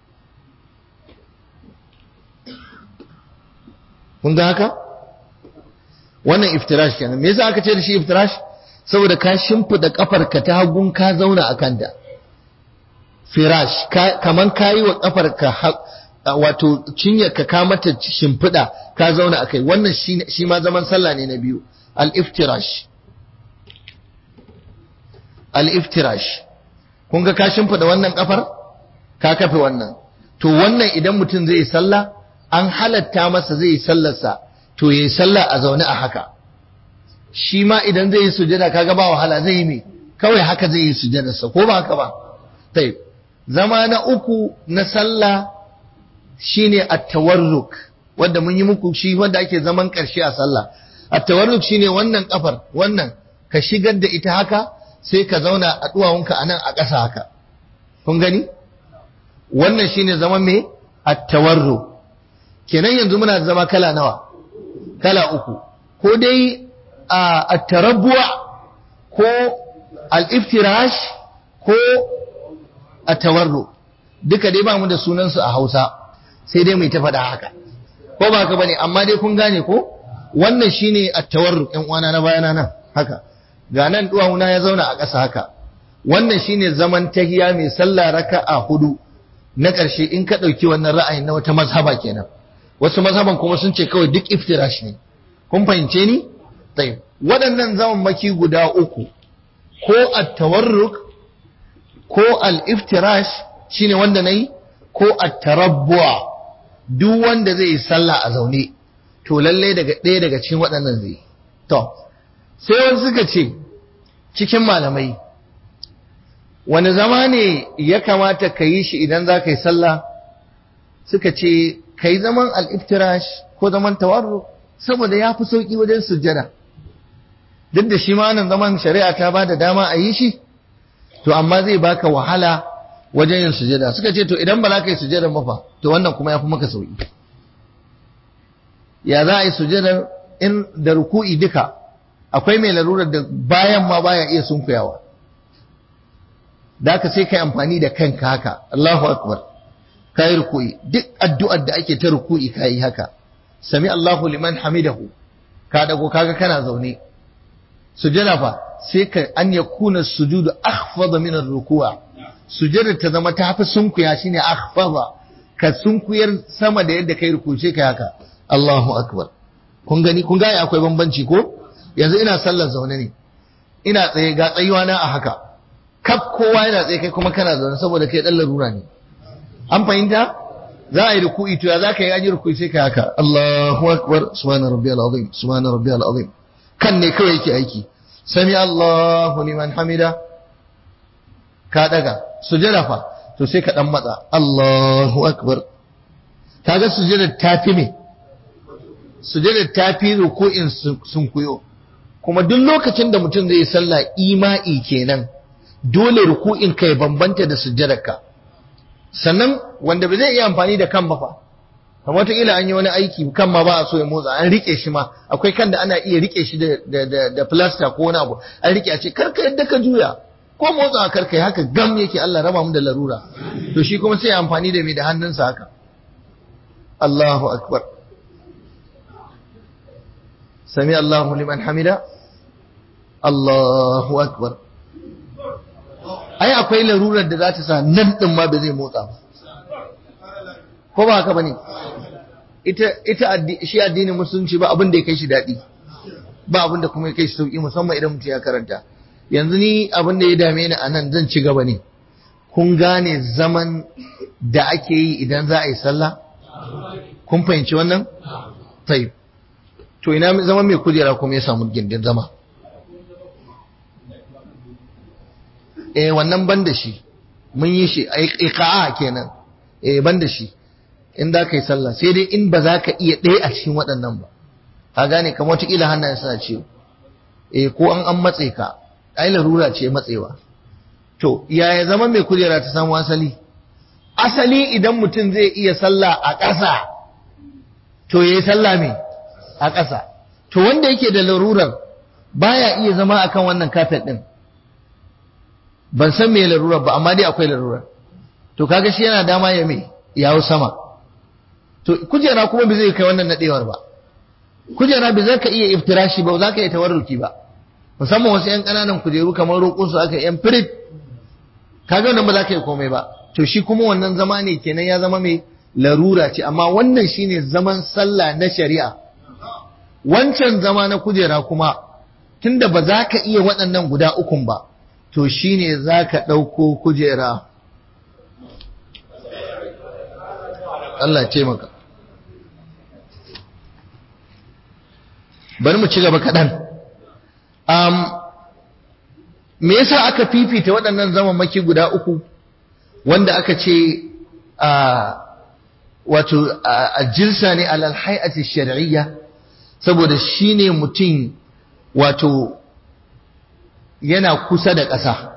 kun ga haka wannan iftirash kenan me yasa aka ce da shi iftirash saboda ka shimfida kafarka ta hagun ka zauna a kanta firash kaman kayi wa kafarka wato cinyar ka ka mata shimfida ka zauna akai wannan shi ma zaman sallah ne na biyu al-iftirash al-iftirash kun ga ka shimfida wannan kafar ka kafe wannan to wannan idan mutum zai yi sallah an halatta masa zai yi sallarsa to yayi sallah a zaune a haka shi ma idan zai yi sujada kaga ba wahala zai yi me kawai haka zai yi sujadarsa ko ba haka ba tai zama na uku na sallah shine at-tawarruk wanda mun yi muku shi wanda ake zaman karshe a sallah at-tawarruk shine wannan kafar wannan ka shigar da ita haka sai ka zauna a duwawunka anan a ƙasa haka kun gani wannan shine zaman me at-tawarruk kenan yanzu muna da zama kala nawa kala uku ko dai a tarabbuwa ko al-iftirash ko at-tawarru duka dai ba mu da sunansu a Hausa sai dai mai ta faɗa haka ko ba haka bane amma dai kun gane ko wannan shine at-tawarru ɗan uwana na bayana nan haka ga nan duwawuna ya zauna a ƙasa haka wannan shine zaman tahiya mai sallah raka'a hudu na ƙarshe in ka ɗauki wannan ra'ayin na wata mazhaba kenan wasu mazhaban kuma sun ce kawai duk iftirash ne kun fahimce ni tayyib waɗannan zaman maki guda uku ko at-tawarruk ko al-iftirash shine wanda nayi ko at-tarabbu'a duk wanda zai yi sallah a zaune to lalle daga ɗaya daga cikin waɗannan zai to sai wani suka ce cikin malamai wani zama ne ya kamata ka yi shi idan za ka yi sallah suka ce ka yi zaman al'iftirash ko zaman tawarru saboda ya fi sauƙi wajen sujjada duk da shi ma nan zaman shari'a ta ba da dama a yi shi to amma zai baka wahala wajen yin sujada suka ce to idan ba za ka yi sujada ba fa to wannan kuma ya fi maka sauki ya za a yi sujada in da ruku'i duka akwai mai larurar da bayan ma baya iya sunkuyawa da ka sai kai amfani da kanka haka Allahu akbar kai ruku'i duk addu'ar da ake ta ruku'i kai haka sami Allahu liman hamidahu ka dago kaga kana zaune sujada fa sai ka an yakuna sujudu akhfada min ar-ruku' sujada ta zama ta fi sunkuya shine akhfada ka sunkuyar sama da yadda kai ruku'i sai kai haka Allahu akbar kun gani kun ga akwai bambanci ko yanzu ina sallar zaune ne ina tsaye ga tsayuwa na a haka kaf kowa yana tsaye kai kuma kana zaune saboda kai dan larura ne an fahimta za a yi ruku'i to ya za ka yi aji ruku'i sai ka haka Allahu akbar subhana rabbiyal azim subhana rabbiyal azim kan ne kawai yake aiki sami Allahu liman hamida ka daga sujada fa to sai ka dan matsa Allahu akbar kaga sujada ta fi me sujada ta fi ruku'in sun kuyo kuma duk lokacin da mutum zai yi sallah ima'i kenan dole ruku'in ka ya bambanta da sujjadarka sannan wanda ba zai iya amfani da kan ba fa kamar wataƙila an yi wani aiki kan ma ba a so ya motsa an rike shi ma akwai kan da ana iya rike shi da da da plaster ko wani abu an rike a ce karka yadda ka juya ko motsa karka haka gam yake Allah raba mu da larura to shi kuma sai ya amfani da mai da hannunsa haka Allahu akbar sami Allahu liman hamida Allahu akbar ai akwai larurar da za ta sa nan din ma ba zai motsa ba ko ba haka bane ita ita shi addinin musulunci ba abin da ya kai shi dadi ba abin da kuma ya kai shi sauki musamman idan mutum ya karanta yanzu ni abin da ya dame ni anan zan ci gaba ne kun gane zaman da ake yi idan za a yi sallah kun fahimci wannan tayyib to ina zama mai kujera kuma ya samu gindin zama eh wannan ban da shi mun yi shi iqa'a kenan eh ban da shi in za ka yi sallah sai dai in ba za ka iya ɗaya a cikin waɗannan ba ka gane kamar wata ƙila hannayen suna ciwo eh ko an an matse ka ai larura ce matsewa to yaya zama mai kujera ta samu asali asali idan mutum zai iya sallah a ƙasa to yayi sallah me a ƙasa to wanda yake da larurar baya iya zama akan wannan kafet din ban san me larurar ba amma dai akwai larurar to kaga shi yana dama ya me yawo sama to kujera kuma bai zai kai wannan nadewar ba kujera bai zaka iya iftirashi ba za ka iya tawarruki ba musamman wasu yan ƙananan kujeru kamar roƙon su aka yan firit kaga wannan ba za ka yi komai ba to shi kuma wannan zama ne kenan ya zama mai larura ce amma wannan shine zaman sallah na shari'a wancan zama na kujera kuma tunda ba za ka iya waɗannan guda ukun ba to shine za ka ɗauko kujera Allah ce maka bari mu ci gaba kaɗan um, me yasa aka fifita waɗannan zamammaki guda uku wanda aka ce a wato a jirsa ne alal hay'ati shar'iyya saboda shine mutum wato yana kusa da ƙasa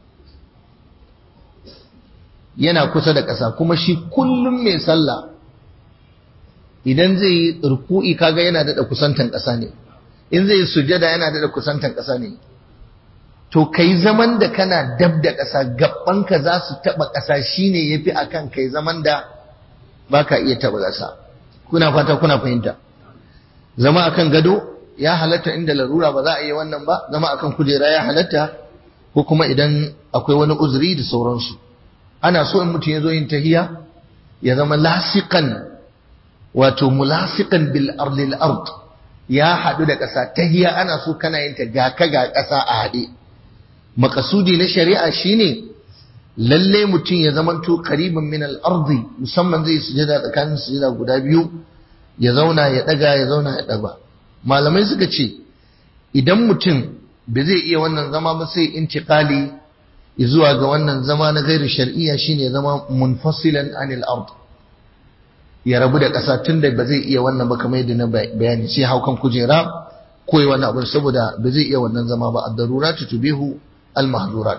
yana kusa da ƙasa kuma shi kullum mai sallah idan zai yi ruku'i kaga yana daɗa kusantan ƙasa ne in zai yi sujada yana daɗa kusantan ƙasa ne to kai zaman da kana dab da ƙasa gabanka za su taɓa ƙasa shine yafi akan kai zaman da baka iya taɓa ƙasa kuna fata kuna fahimta zama akan gado ya halatta inda larura ba za a yi wannan ba zama akan kujera ya halatta ko kuma idan akwai wani uzuri da sauransu ana so in mutum ya zo yin tahiya ya zama lasiqan wato mulasiqan bil ardil ard ya haɗu da ƙasa tahiya ana so kana yin ta ga ka ga ƙasa a haɗe makasudi na shari'a shine lalle mutum ya zamanto qariban min al-ardi musamman zai sujada tsakanin sujada guda biyu ya zauna ya daga ya zauna ya daga malamai suka ce idan mutum bai zai iya wannan zama ba sai intiqali zuwa ga wannan zama na gairu shar'iyya shine zama munfasilan anil ard ya rabu da ƙasa tunda ba zai iya wannan ba kamar yadda na bayani sai haukan kujera koyi wannan abin saboda ba zai iya wannan zama ba ad-daruratu tubihu al-mahdurat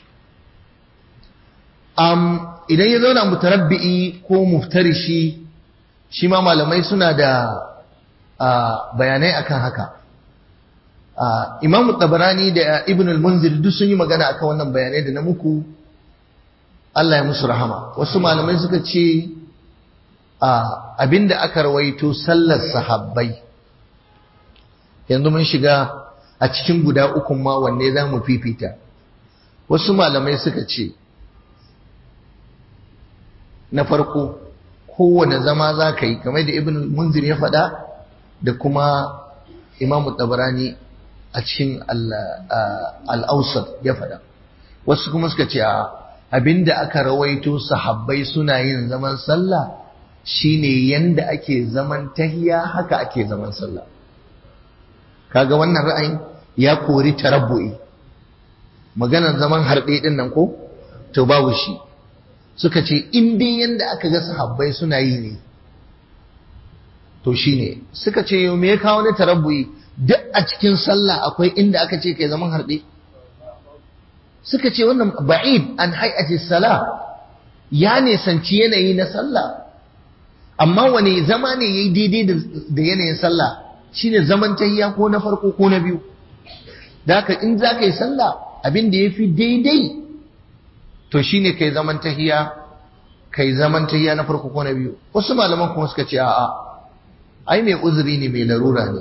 um, idan ya zauna mutarabbi'i ko muftarishi shi ma malamai suna da bayanai akan haka imamu tabarani da ibn al-munzir duk sun yi magana akan wannan bayanai da na muku Allah ya musu rahama wasu malamai suka ce abinda aka rawaito sallar sahabbai yanzu mun shiga a cikin guda uku ma wanne za mu fifita wasu malamai suka ce na farko kowane zama za ka yi kamar da ibn munzir ya faɗa da kuma imamu tabarani a cikin al'ausar ya faɗa wasu kuma suka ce abinda aka rawaito sahabbai suna yin zaman sallah shine yanda ake zaman tahiya haka ake zaman sallah kaga wannan ra'ayin ya kori tarabbu'i maganar zaman harɗe ɗin nan ko to babu shi suka ce in dai yanda aka ga sahabbai suna yi ne to shine suka ce yau me ya kawo ne tarabbu'i duk a cikin sallah akwai inda aka ce kai zaman harɗe suka ce wannan ba'id an hay'ati sala ya nisanci yanayi na sallah amma wani zama ne yayi daidai da yanayin sallah shine zaman tahiyya ko na farko ko na biyu da haka in za ka yi sallah abin da ya fi daidai to shine kai zaman tahiyya kai zaman tahiyya na farko ko na biyu wasu malaman kuma suka ce a'a ai mai uzuri ne mai larura ne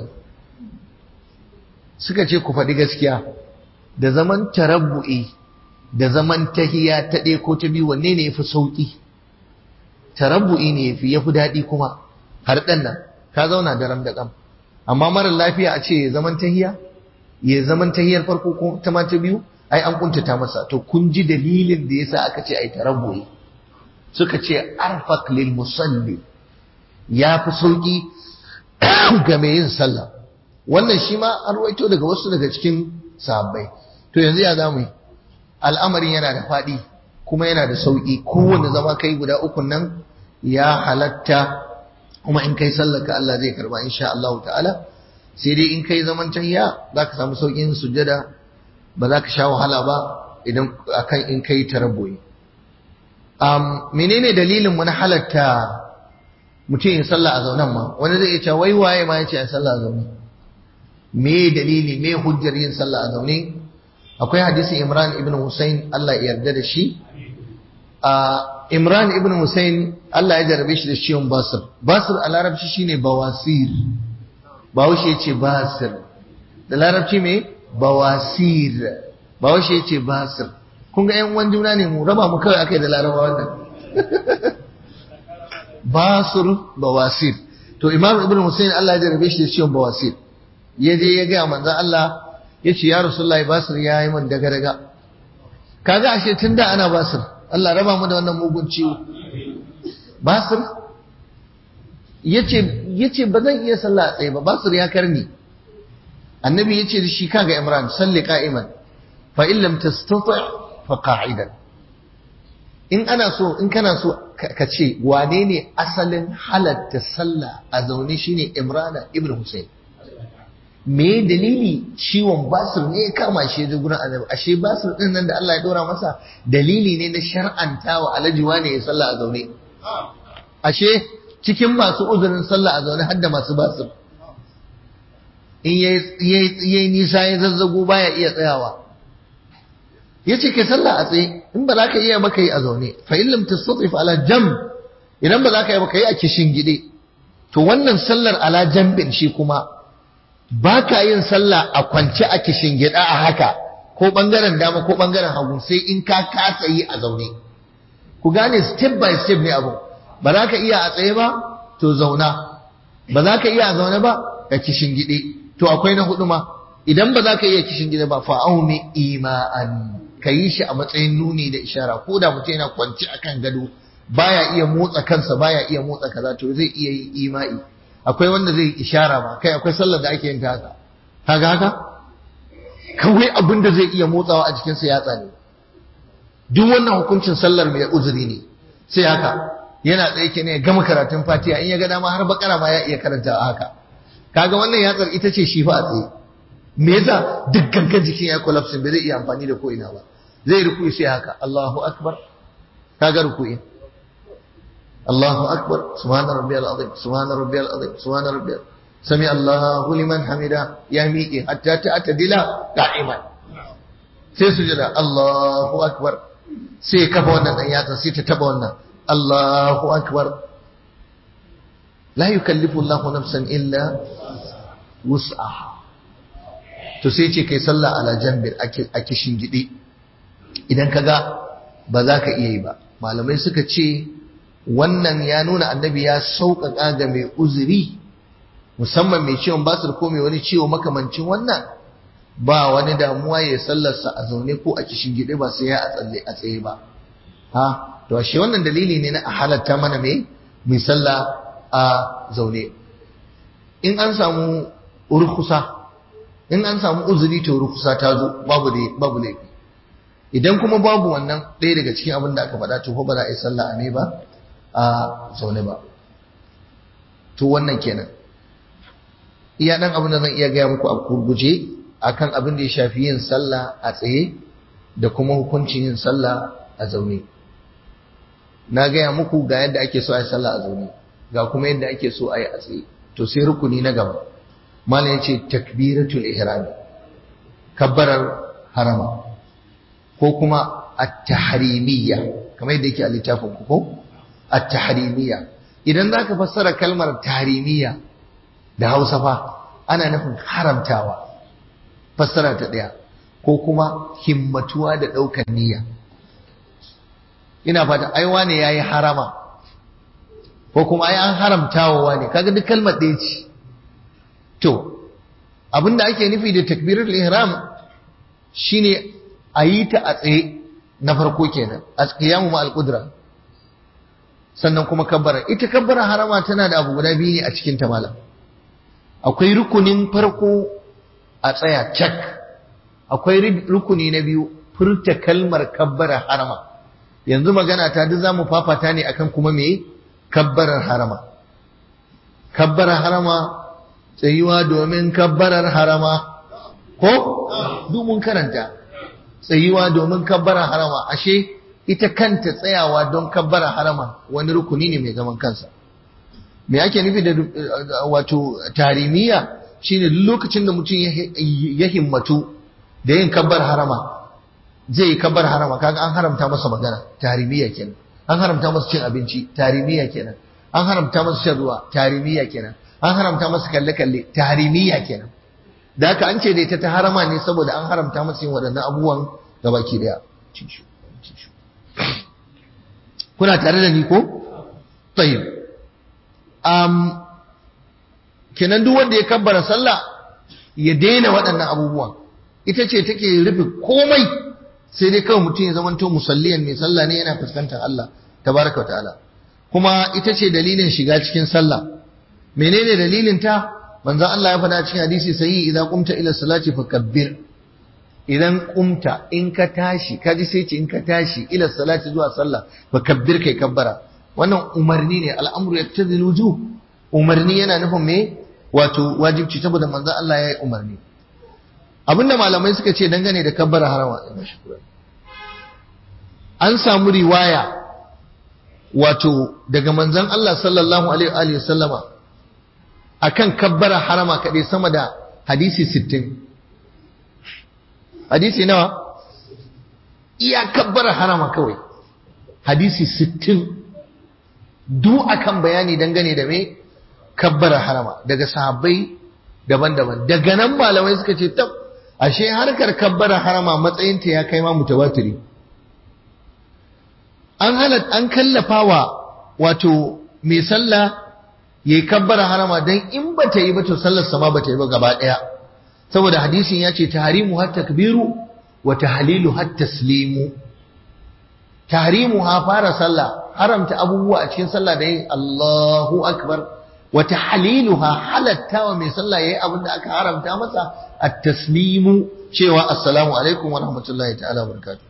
suka ce ku faɗi gaskiya da zaman tarabbu'i da zaman tahiya ta ɗaya ko ta biyu wanne ne yafi sauƙi tarabbu'i ne yafi yafi daɗi kuma har ɗan nan ka zauna da ram da ƙam amma marar lafiya a ce zaman tahiya ya zaman tahiyar farko ko ta ma ta biyu ai an kuntata masa to kun ji dalilin da yasa aka ce ai tarabbu'i suka ce arfaq lil musalli ya fi sauƙi ga mai yin sallah wannan shi ma an ruwaito daga wasu daga cikin sahabbai to yanzu ya zamu yi al'amarin yana da faɗi kuma yana da sauƙi kowanne zama kai guda uku nan ya halatta kuma in kai sallaka Allah zai karba insha Allah ta'ala sai dai in kai zaman tahiyya zaka samu sauƙin sujjada ba za ka sha wahala ba idan akan in kai tarabbuyi um, menene dalilin mu na halatta mutum yin sallah a zaunan ma wani zai iya cewa wai waye ma yace a sallah a zaune me dalili me hujjar yin sallah a zaune akwai hadisin Imran ibn Hussein Allah ya yarda da shi a Imran ibn Hussein Allah ya jarabe shi da ciwon basir basir a larabci shine bawasir bahaushe yace basir da larabci me bawasir bahaushe yace basir kun ga yan uwan juna ne mu raba mu kawai akai da larabawa wannan basir bawasir to Imam ibn Hussein Allah ya jarabe shi da ciwon bawasir ya je ya ga manzon Allah ya ce ya rasulullahi basir ya yi min daga-daga kaga ashe tun da ana basir Allah raba mu da wannan mugun ciwo basir ya ce ba zan iya sallah a tsaye ba basir ya karni annabi ya ce da shi kaga imran salli ka'iman fa in lam tastati fa qa'idan in ana so in kana so ka ce wane ne asalin halatta sallah a zaune shine imrana ibn husayn me dalili ciwon basir ne ya kama shi ya gurin annabi ashe basir din nan da Allah ya dora masa dalili ne na shar'anta wa alajiwa ne ya sallah a zaune ashe cikin masu uzurin sallah a zaune har da masu basir in yayi nisa ya zazzago baya iya tsayawa yace kai sallah a tsaye in ba za ka iya maka yi a zaune fa in lam tastatif ala jam idan ba za ka yi maka yi a kishin gide to wannan sallar ala jambin shi kuma ba ka yin sallah a kwance a kishin gida a haka ko bangaren dama ko bangaren hagu sai in ka kasa yi a zaune ku gane step by step ne abu ba za ka iya a tsaye ba to zauna ba za ka iya a zaune ba ka kishin gide to akwai na hudu ma idan ba za ka iya kishin gida ba fa'aumi ima'an ka yi shi a matsayin nuni da ishara ko da mutum yana kwance akan gado baya iya motsa kansa baya iya motsa kaza to zai iya yi ima'i akwai wanda zai ishara ba kai akwai sallar da ake yin ta haka kaga haka kawai abin da zai iya motsawa a jikinsa ya tsane duk wannan hukuncin sallar mai uzuri ne sai haka yana tsaye ke ne ya gama karatun fatiha in ya ga dama har bakara ma ya iya karanta a haka kaga wannan yatsar ita ce shi fa a tsaye me yasa duk gangan jikin ya collapse bai zai iya amfani da ko ina ba zai ruku'i sai haka Allahu akbar kaga ruku'i Allahu akbar subhana rabbiyal azim subhana rabbiyal azim subhana rabbiyal sami Allahu liman hamida ya miƙe hatta ta atadila qa'iman sai sujada Allahu akbar sai kafa wannan dan yatsa sai ta taba wannan Allahu akbar la yukallifu Allahu nafsan illa wus'aha to sai ce kai sallah ala jambir a kishin gidi idan kaga ba za ka iya yi ba malamai suka ce wannan ya nuna annabi ya sauƙaƙa ga mai uzuri musamman mai ciwon basir ko mai wani ciwo makamancin wannan ba wani damuwa ya sallarsa a zaune ko a kishin gidi ba sai ya a tsalle a tsaye ba ha to shi wannan dalili ne na a halatta mana mai mai sallah a zaune in an samu urkusa in an samu uzuri to rukusa ta zo babu da babu laifi idan kuma babu wannan ɗaya daga cikin abin da aka faɗa to ba za a yi sallah a ne ba a zaune ba to wannan kenan iya dan abin da zan iya gaya muku a gurguje akan abin da ya shafi yin sallah a tsaye da kuma hukuncin yin sallah a zaune na gaya muku ga yadda ake so a yi sallah a zaune ga kuma yadda ake so a yi a tsaye to sai rukuni na gaba malam yace takbiratul ihram kabbarar harama ko kuma at-tahrimiyya kamar yadda yake a littafin ku ko at-tahrimiyya idan zaka fassara kalmar tahrimiyya da Hausa fa ana nufin haramtawa fassara ta daya ko kuma himmatuwa da daukar niyya ina fata ai wane yayi harama ko kuma ai an haramtawa wane kaga duk kalmar ɗaya ce To, abinda ake nufi da takbirul ihram shine a yi ta a tsaye na farko kenan, a qiyamu ma al-qudra. Sannan kuma kabbara, ita kabbara harama tana da abu guda biyu ne a cikin ta malam. Akwai rukunin farko a tsaya cak. Akwai rukuni na biyu furta kalmar kabbara harama. Yanzu magana ta duk zamu fafata ne akan kuma me kabbarar harama. Kabbarar harama tsayuwa domin kabbarar harama ko mun karanta tsayuwa domin kabbarar harama ashe ita kanta tsayawa don kabbarar harama wani rukuni ne mai zaman kansa me ake nufi da wato tarimiya shine lokacin da mutum ya himmatu da yin kabbar harama zai yi kabbar harama kaga an haramta masa magana tarimiya kenan an haramta masa cin abinci tarimiya kenan an haramta masa shan ruwa tarimiya kenan an haramta masa kalle-kalle taharimiya kenan da haka an ce da ita ta harama ne saboda an haramta masa yin waɗannan abubuwan ga baki daya kuna tare da ni ko tayyib um kenan duk wanda ya kabbara sallah ya daina waɗannan abubuwan ita ce take rufe komai sai dai kawai mutum ya zamanto musalliyan mai sallah ne yana fuskantar Allah tabaraka wa ta'ala kuma ita ce dalilin shiga cikin sallah menene dalilin ta manzon Allah ya faɗa cikin hadisi sai idan qumta ila salati fakabbir idan qumta in ka tashi kaji sai ce in ka tashi ila salati zuwa sallah fakabbir kai kabbara wannan umarni ne al'amru yaktadil wujub umarni yana nufin me wato wajibci saboda manzon Allah ya yi umarni abinda malamai suka ce dangane da kabbara harama an samu riwaya wato daga manzon Allah sallallahu alaihi wa sallama akan kabbara harama kaɗai sama da hadisi sittin. hadisi nawa iya kabbara harama kawai hadisi sittin. du akan bayani dangane da me kabbara harama daga sahabbai daban-daban daga nan malamai suka ce tab ashe harkar kabbara harama matsayinta ya kai ma mutawatiri an halat an kallafawa wato mai sallah yayi kabbara harama dan in bata yi ba to sallar sama bata yi ba gaba daya saboda hadisin ya ce tahrimu hat takbiru wa tahlilu hat taslimu tahrimu ha fara sallah haramta abubuwa a cikin sallah da yin Allahu akbar wa tahliluha halatta wa mai sallah yayi abin da aka haramta masa at taslimu cewa assalamu alaikum wa rahmatullahi ta'ala wa barakatuh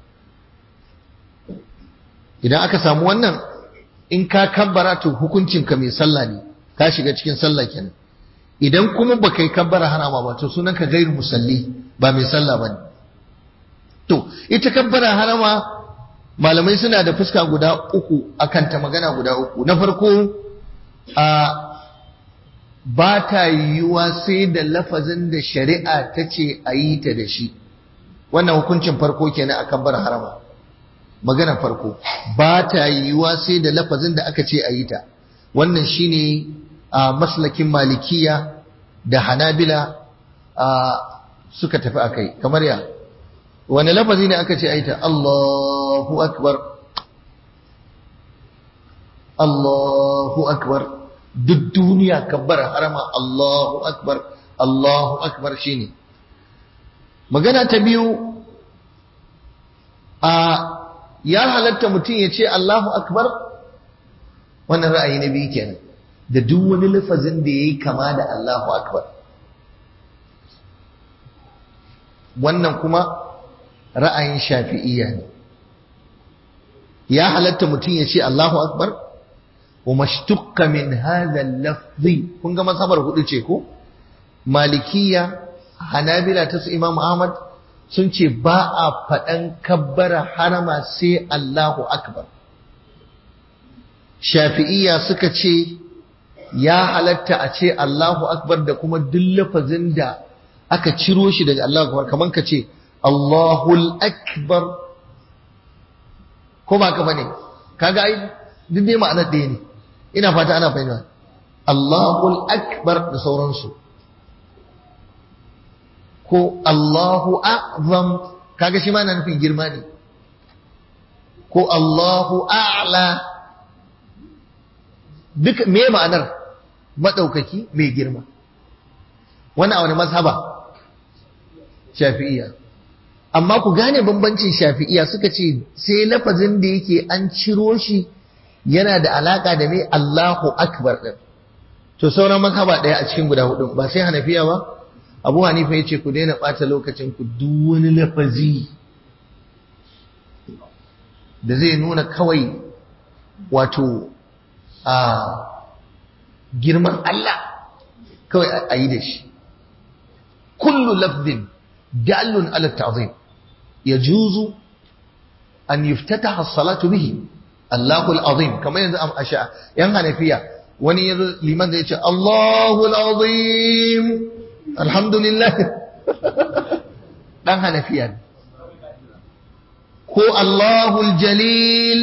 idan aka samu wannan in ka kabbara to hukuncinka mai sallah ne ka shiga cikin sallah kenan idan kuma ba kai kabbara harama ba to sunan ka gairu musalli ba mai sallah ba ne to ita kabbara harama malamai suna da fuska guda uku akan ta magana guda uku na farko a ba ta yiwuwa sai da lafazin da shari'a ta ce a yi ta da shi wannan hukuncin farko kenan a kabbar harama magana farko ba ta yiwuwa sai da lafazin da aka ce a yi ta wannan shine a maslakin malikiya da hanabila a suka tafi akai kamar ya wani lafazi ne aka ce a yi ta Allahu akbar Allahu akbar duk duniya kabbar harama Allahu akbar Allahu akbar shine magana ta biyu a ya halatta mutum ya ce Allahu akbar wannan ra'ayi na biyu kenan da duk wani lafazin da yayi kama da Allahu akbar wannan kuma ra'ayin shafi'iyya ne ya halatta mutum ya ce Allahu akbar wa mashtuqqa min hadha al-lafzi kun ga mazhabar hudu ce ko malikiya hanabila ta su imam ahmad sun ce ba a faɗan kabbara harama sai Allahu akbar shafi'iyya suka ce ya halatta a ce Allahu akbar da kuma duk lafazin da aka ciro shi daga Allahu akbar kaman ka ce Allahul akbar ko ba ka bane kaga ai duk dai ma'anar ɗaya ne ina fata ana fahimta Allahul akbar da sauransu ko Allahu a'zam kaga shi ma na nufin girma ne ko Allahu a'la duk me ma'anar madaukaki mai girma wannan a wani mazhaba shafi'iyya amma ku gane bambancin shafi'iyya suka ce sai lafazin da yake an ciro shi yana da alaka da mai Allahu akbar din to sauran mazhaba daya a cikin guda hudu ba sai hanafiya ba abu hanifa ya ce ku daina ɓata lokacin ku duk wani lafazi da zai nuna kawai wato a girman Allah kawai a yi da shi kullu lafzin dallun ala ta'zim yajuzu an yuftataha as-salatu bihi Allahu al-azim kamar yanzu am asha yan hanafiya wani yazo liman zai ce Allahu al-azim alhamdulillah dan hanafiya ko Allahul jalil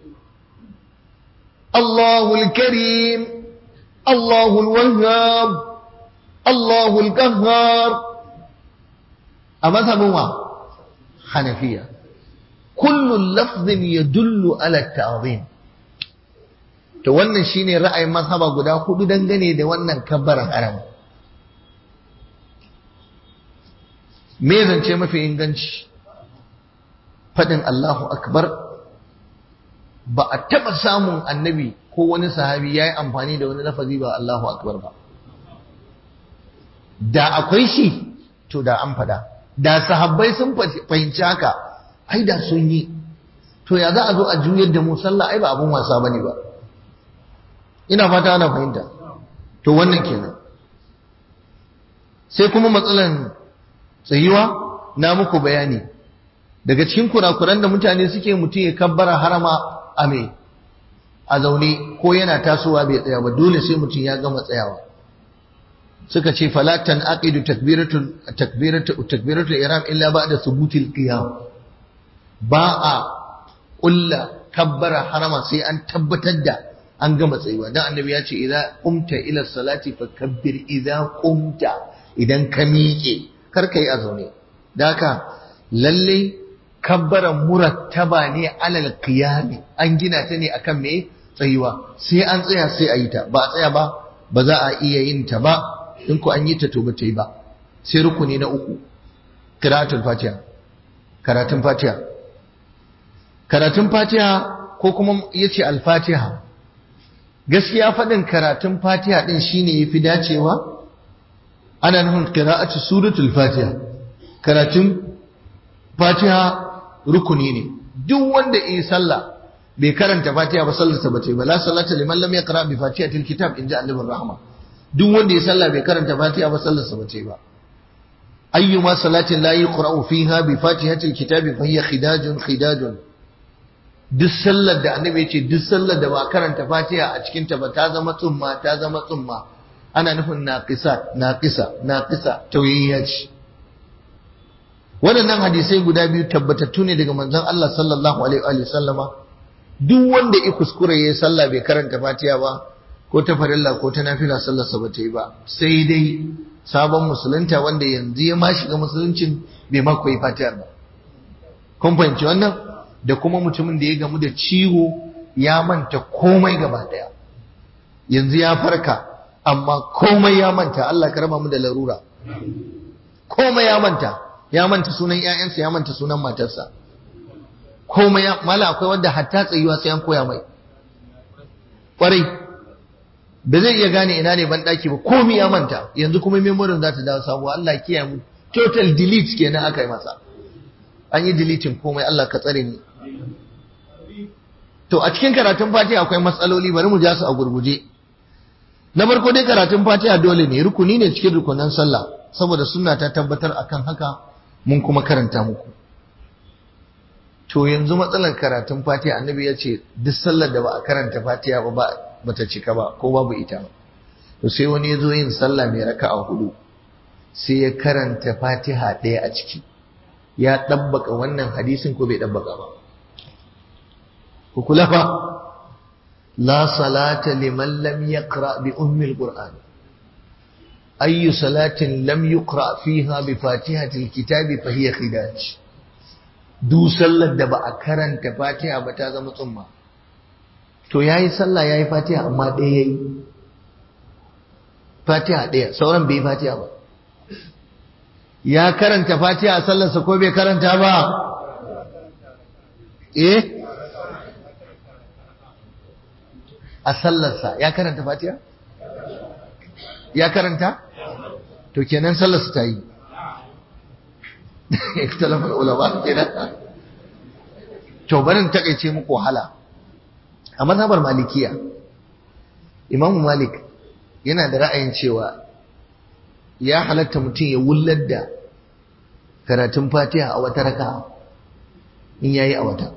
Allahul karim Allahul wahhab Allahul qahhar a mazhabin wa hanafiya kullu lafzin yadullu ala ta'zim to wannan shine ra'ayin mazhaba guda hudu dangane da wannan kabbar haram me zance mafi inganci faɗin Allahu akbar ba a taɓa samun annabi ko wani sahabi ya yi amfani da wani lafazi ba Allahu akbar ba da akwai shi to da an faɗa da sahabbai sun fahimci haka ai da sun yi to ya za a zo a juyar da mu sallah ai ba abun wasa bane ba ina fata ana fahimta to wannan kenan sai kuma matsalan tsayuwa na muku bayani daga cikin kurakuran da mutane suke mutum ya kabbara harama a me a zaune ko yana tasowa bai tsaya ba dole sai mutum ya gama tsayawa suka ce falatan aqidu takbiratul takbiratul takbiratul ihram illa ba'da thubutil qiyam ba a kulla kabbara harama sai an tabbatar da an gama tsayuwa dan annabi ya ce idza qumta ila salati fakabbir idza qumta idan ka miƙe kar ka yi a zaune da haka lalle kabbaran murattaba ne alal qiyami an gina ta ne akan me tsayuwa sai an tsaya sai a yi ta ba a tsaya ba ba za a iya yin ta ba in ku an yi ta to ba ta yi ba sai rukuni na uku qira'atul fatiha karatun fatiha karatun fatiha ko kuma yace al-fatiha gaskiya faɗin karatun fatiha din shine yafi dacewa ana nufin qira'atu suratul fatiha karatun fatiha rukuni ne duk wanda yi sallah bai karanta fatiha ba sallarsa ba ta yi ba la sallata liman lam yaqra bi fatihatil kitab inja annabur rahma duk wanda ya sallah bai karanta fatiha ba sallarsa ba ce ba ayyuma salatin la yuqra'u fiha bi fatihatil kitabi fa hiya khidajun khidajun duk sallar da annabi ya ce duk sallar da ba karanta fatiha a cikin ta ba ta zama tsumma ta zama tsumma ana nufin naqisa naqisa naqisa tawiyya ce waɗannan hadisai guda biyu tabbatattu ne daga manzon Allah sallallahu alaihi wa sallama duk wanda ya kuskure ya sallah bai karanta fatiha ba ko ta farilla ko ta nafila sallarsa ba ta yi ba sai dai sabon musulunta wanda yanzu ya ma shiga musuluncin bai ma koyi fatiha ba kun fahimci wannan da kuma mutumin da ya gamu da ciwo ya manta komai gaba daya yanzu ya farka amma komai ya manta Allah ka raba mu da larura komai ya manta ya manta sunan ƴaƴansa ya manta sunan matarsa komai ya mala akwai wanda hatta tsayuwa sai an koya mai kwarai ba zai iya gane ina ne ban daki ba komai ya manta yanzu kuma memorin za ta dawo sabuwa Allah kiyaye mu total delete kenan aka yi masa an yi deleting komai Allah ka tsare ni to a cikin karatun fatiha akwai matsaloli bari mu ja su a gurguje na farko dai karatun fatiha dole ne rukuni ne cikin rukunan sallah saboda sunna ta tabbatar akan haka mun kuma karanta muku to yanzu matsalar karatun fatiha annabi ya ce duk sallar da ba a karanta fatiha ba ba ta cika ba ko babu ita to sai wani ya zo yin sallah mai raka'a hudu sai ya karanta fatiha ɗaya a ciki ya ɗabbaka wannan hadisin ko bai ɗabbaka ba ku kula fa la salata liman lam yaqra bi ummi alquran ayyu salatin lam yuqra fiha bi fatihati alkitabi fa hiya khidaj du sallar da ba a karanta fatiha ba ta zama tsumma to yayi sallah yayi fatiha amma ɗaya yayi fatiha ɗaya sauran bai fatiha ba ya karanta fatiha a sallarsa ko bai karanta ba eh a sallarsa ya karanta fatiha ya karanta to kenan sallarsa ta yi ikhtilafal ulama kenan to barin takeice muku wahala a mazhabar malikiya imam malik yana da ra'ayin cewa ya halatta mutum ya wullar da karatun fatiha a wata raka in yayi a wata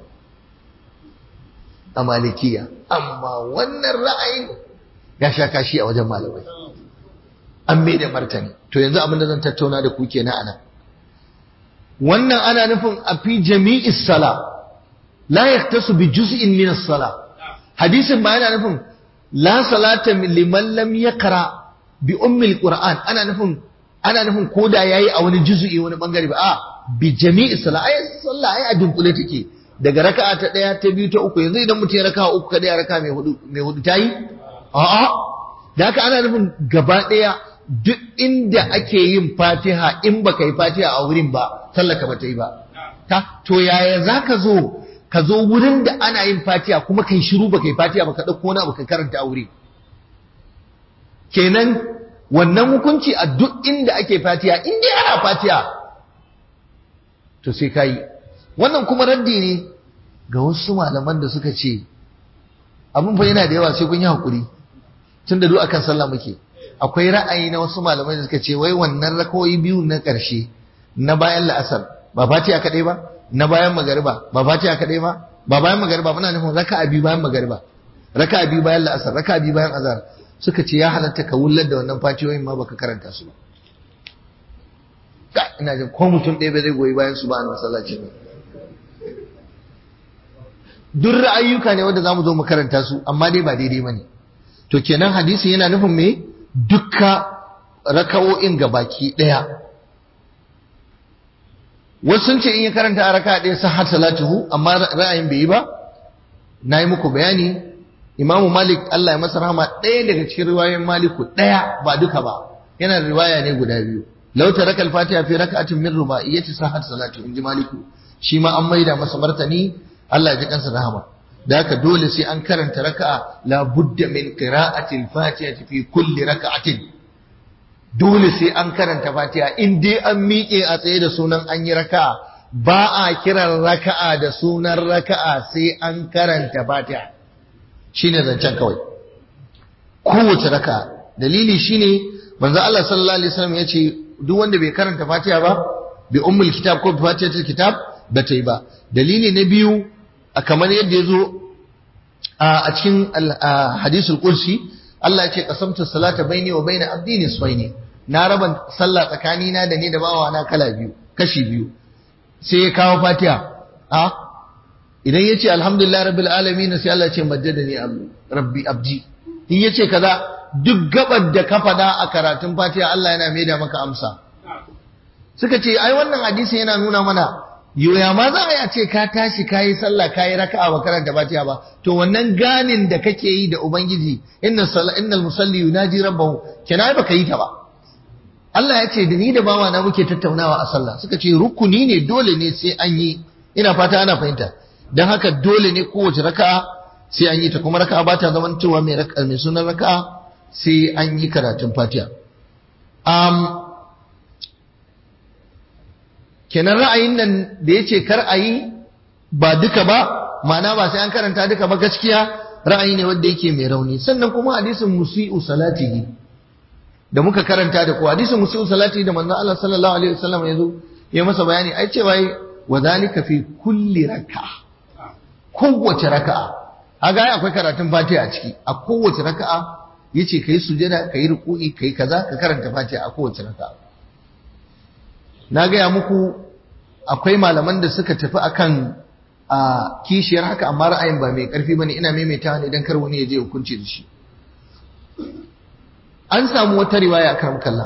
a malikiya amma wannan ra'ayin ya sha kashi a wajen malamai an mai da martani to yanzu abin da zan tattauna da ku kenan anan wannan ana nufin a fi jami'is sala la yaktasu bi juz'in min as-sala hadisin ba yana nufin la salata liman lam yaqra bi ummi al-qur'an ana nufin ana nufin koda yayi a wani juz'i wani bangare ba a bi jami'is sala ai sallah ai a dunkule take daga raka'a ta daya ta biyu ta uku yanzu idan mutum ya raka'a uku kada ya raka'a mai hudu mai hudu tayi a'a da haka ana nufin gaba daya duk inda ake yin fatiha in baka yi fatiha a wurin ba sallaka ba ta yi ba ta to yaya zaka zo ka zo wurin da ana yin fatiha kuma kai shiru baka yi fatiha baka dauko wani abu ka karanta a wuri kenan wannan hukunci a duk inda ake fatiha in dai ana fatiha to sai kai wannan kuma raddi ne ga wasu malaman da suka ce abin fa yana da yawa sai kun yi hakuri tunda duk akan sallah muke akwai ra'ayi na wasu malamai da suka ce wai wannan rakawoyi biyu na ƙarshe na bayan la'asar ba fatiha kaɗai ba na bayan magariba ba fatiha kaɗai ba ba bayan magariba muna nufin raka'a biyu bayan magariba raka'a biyu bayan la'asar raka'a biyu bayan azhar suka ce ya halatta ka wullar da wannan fatiyoyin ma baka karanta su ba ka ina jin ko mutum ɗaya bai zai goyi bayan su ba a masallaci ba duk ra'ayyuka ne wanda zamu zo mu karanta su amma dai ba daidai bane to kenan hadisi yana nufin me dukka raka'o'in baki ɗaya wasu sun ce in ya karanta a raka ɗaya sahar salatuhu amma ra'ayin bai yi ba na yi muku bayani imamu malik Allah ya masa rahama ɗaya daga cikin riwayoyin maliku ɗaya ba duka ba yana da riwaya ne guda biyu law taraka al-fatiha fi rak'atin min ruba'iyyati sahar salatu in ji maliku shi ma an maida masa martani Allah ya ji kansa rahama da haka dole sai an karanta raka'a la budda min qira'ati al-fatiha fi kulli raka'atin dole sai an karanta fatiha in dai an miƙe a tsaye da sunan an yi raka'a ba a kiran raka'a da sunan raka'a sai an karanta fatiha shine zancen kawai kowace raka'a dalili shine manzo Allah sallallahu alaihi wasallam ya ce duk wanda bai karanta Fatiha ba bi ummul kitab ko bi fatihatul kitab ba ta yi ba dalili na biyu a kamar yadda ya zo a cikin hadisul kursi Allah ya ce qasamtu salata baini wa baina abdi nisfaini na raba sallah tsakani na da ni da bawa na kala biyu kashi biyu sai ya kawo fatiha a idan yace alhamdulillah rabbil alamin sai Allah ya ce majjadani rabbi abdi in yace kaza duk gabar da ka fada a karatun fatiha Allah yana maida maka amsa suka ce ai wannan hadisi yana nuna mana yoya ma za a ce ka tashi ka yi sallah ka yi raka'a ba karanta fatiha ba to wannan ganin da kake yi da ubangiji inna salla innal musalli yunaji rabbahu kenan ba ka yi ta ba Allah ya ce da ni da bawa na muke tattaunawa a sallah suka ce rukuni ne dole ne sai an yi ina fata ana fahimta dan haka dole ne kowace raka'a sai an yi ta kuma raka'a ba ta zaman cewa mai raka'a mai sunan raka'a sai an yi karatun fatiha um, kenan ra'ayin nan da ya ce kar a yi ba duka ba ma'ana ba sai an karanta duka ba gaskiya ra'ayi ne wanda yake mai rauni sannan kuma hadisin musi'u salatihi da muka karanta da ku hadisin musi'u salatihi da manzon Allah sallallahu alaihi wasallam ya zo ya masa bayani ai cewa wa zalika fi kulli raka'a kowace raka'a kaga ai akwai karatun Fatiha a ciki a kowace raka'a yace kai sujada kai ruku'i kai kaza ka karanta Fatiha a kowace raka'a na gaya muku akwai malaman da suka tafi akan a kishiyar haka amma ra'ayin ba mai karfi bane ina maimaitawa ne dan kar wani ya je hukunci da shi an samu wata riwaya a karam kalla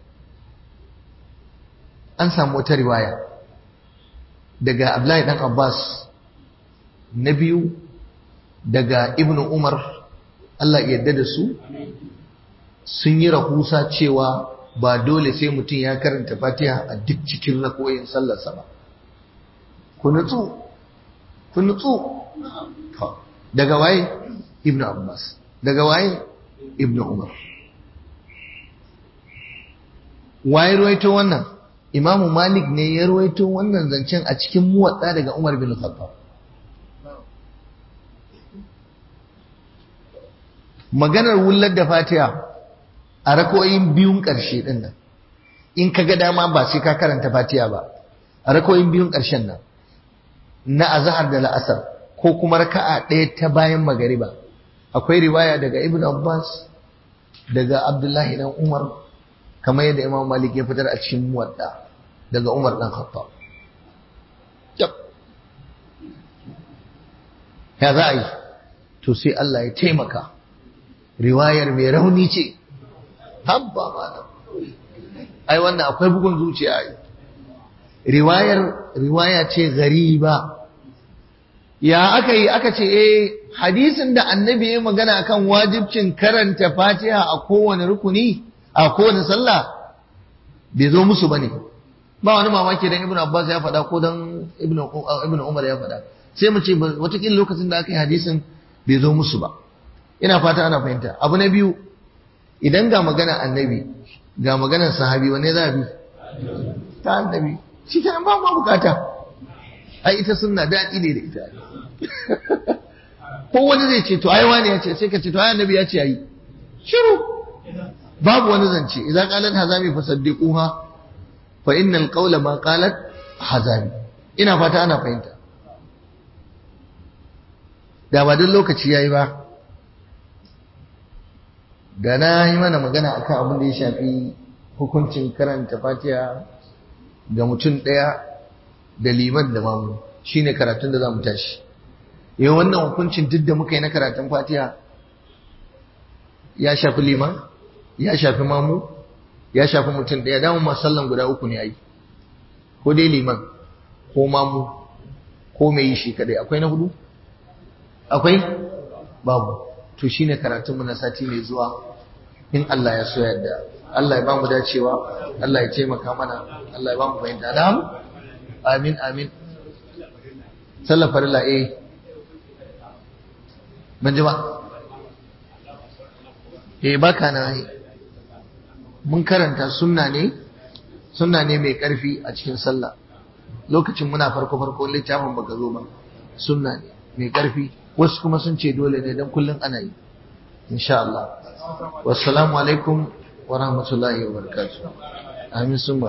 an samu wata riwaya daga Abdullahi dan Abbas na biyu daga Ibn Umar Allah ya yarda da su sun yi rahusa cewa ba dole sai mutum ya karanta fatiha a duk cikin rakoyin sallarsa ba ku nutsu ku nutsu daga waye ibnu abbas daga waye ibnu umar waye ruwaito wannan imamu malik ne ya ruwaito wannan zancen a cikin muwatsa daga umar bin khattab maganar wullar da fatiha a rakoyin biyun ƙarshe ɗin nan in ka ga dama ba sai ka karanta fatiha ba a rakoyin biyun ƙarshen nan na azhar da la'asar ko kuma raka'a ɗaya ta bayan magariba akwai riwaya daga ibn abbas daga abdullahi dan umar kamar yadda imam malik ya fitar a cikin muwadda daga umar dan khattab ya za a yi to sai Allah ya taimaka riwayar mai rauni ce habba malam ai wannan akwai bugun zuciya ai riwayar riwaya ce gariba ya aka yi aka ce eh hadisin da annabi ya magana akan wajibcin karanta fatiha a kowane rukuni a kowane sallah bai zo musu bane ba wani mamaki dan ibnu abbas ya faɗa ko dan ibnu ibnu umar ya faɗa sai mu ce watakila lokacin da aka yi hadisin bai zo musu ba ina fata ana fahimta abu na biyu idan ga magana annabi ga maganar sahabi wanne za a bi ta annabi shi kenan ba ma bukata ai ita sunna daɗi ne da ita ko wani zai ce to ai wani ya ce sai ka ce to ai annabi ya ce ayi shiru babu wani zance idan qalat hazami fasaddiquha fa innal qawla ma qalat hazami ina fata ana fahimta da ba duk lokaci yayi ba da na yi mana magana akan abin da ya shafi hukuncin karanta fatiha ga mutum ɗaya da liman da mamu shine karatun da za mu tashi yau wannan hukuncin duk da muka yi na karatun fatiha ya shafi liman ya shafi mamu ya shafi mutum ɗaya damun masallan guda uku ne ai ko dai liman ko mamu ko mai yi shi kadai akwai na hudu akwai babu to shine karatun mu na sati mai zuwa in Allah ya so yadda Allah ya ba mu dacewa Allah ya taimaka mana Allah ya ba mu fahimta da amin amin sallar farilla eh ban ji ba eh baka na yi mun karanta sunna ne sunna ne mai karfi a cikin sallah lokacin muna farko farko littafin baka zo ba sunna ne mai karfi wasu kuma sun ce dole ne don kullum ana yi insha Allah wassalamu alaikum wa rahmatullahi wa barakatuh amin sun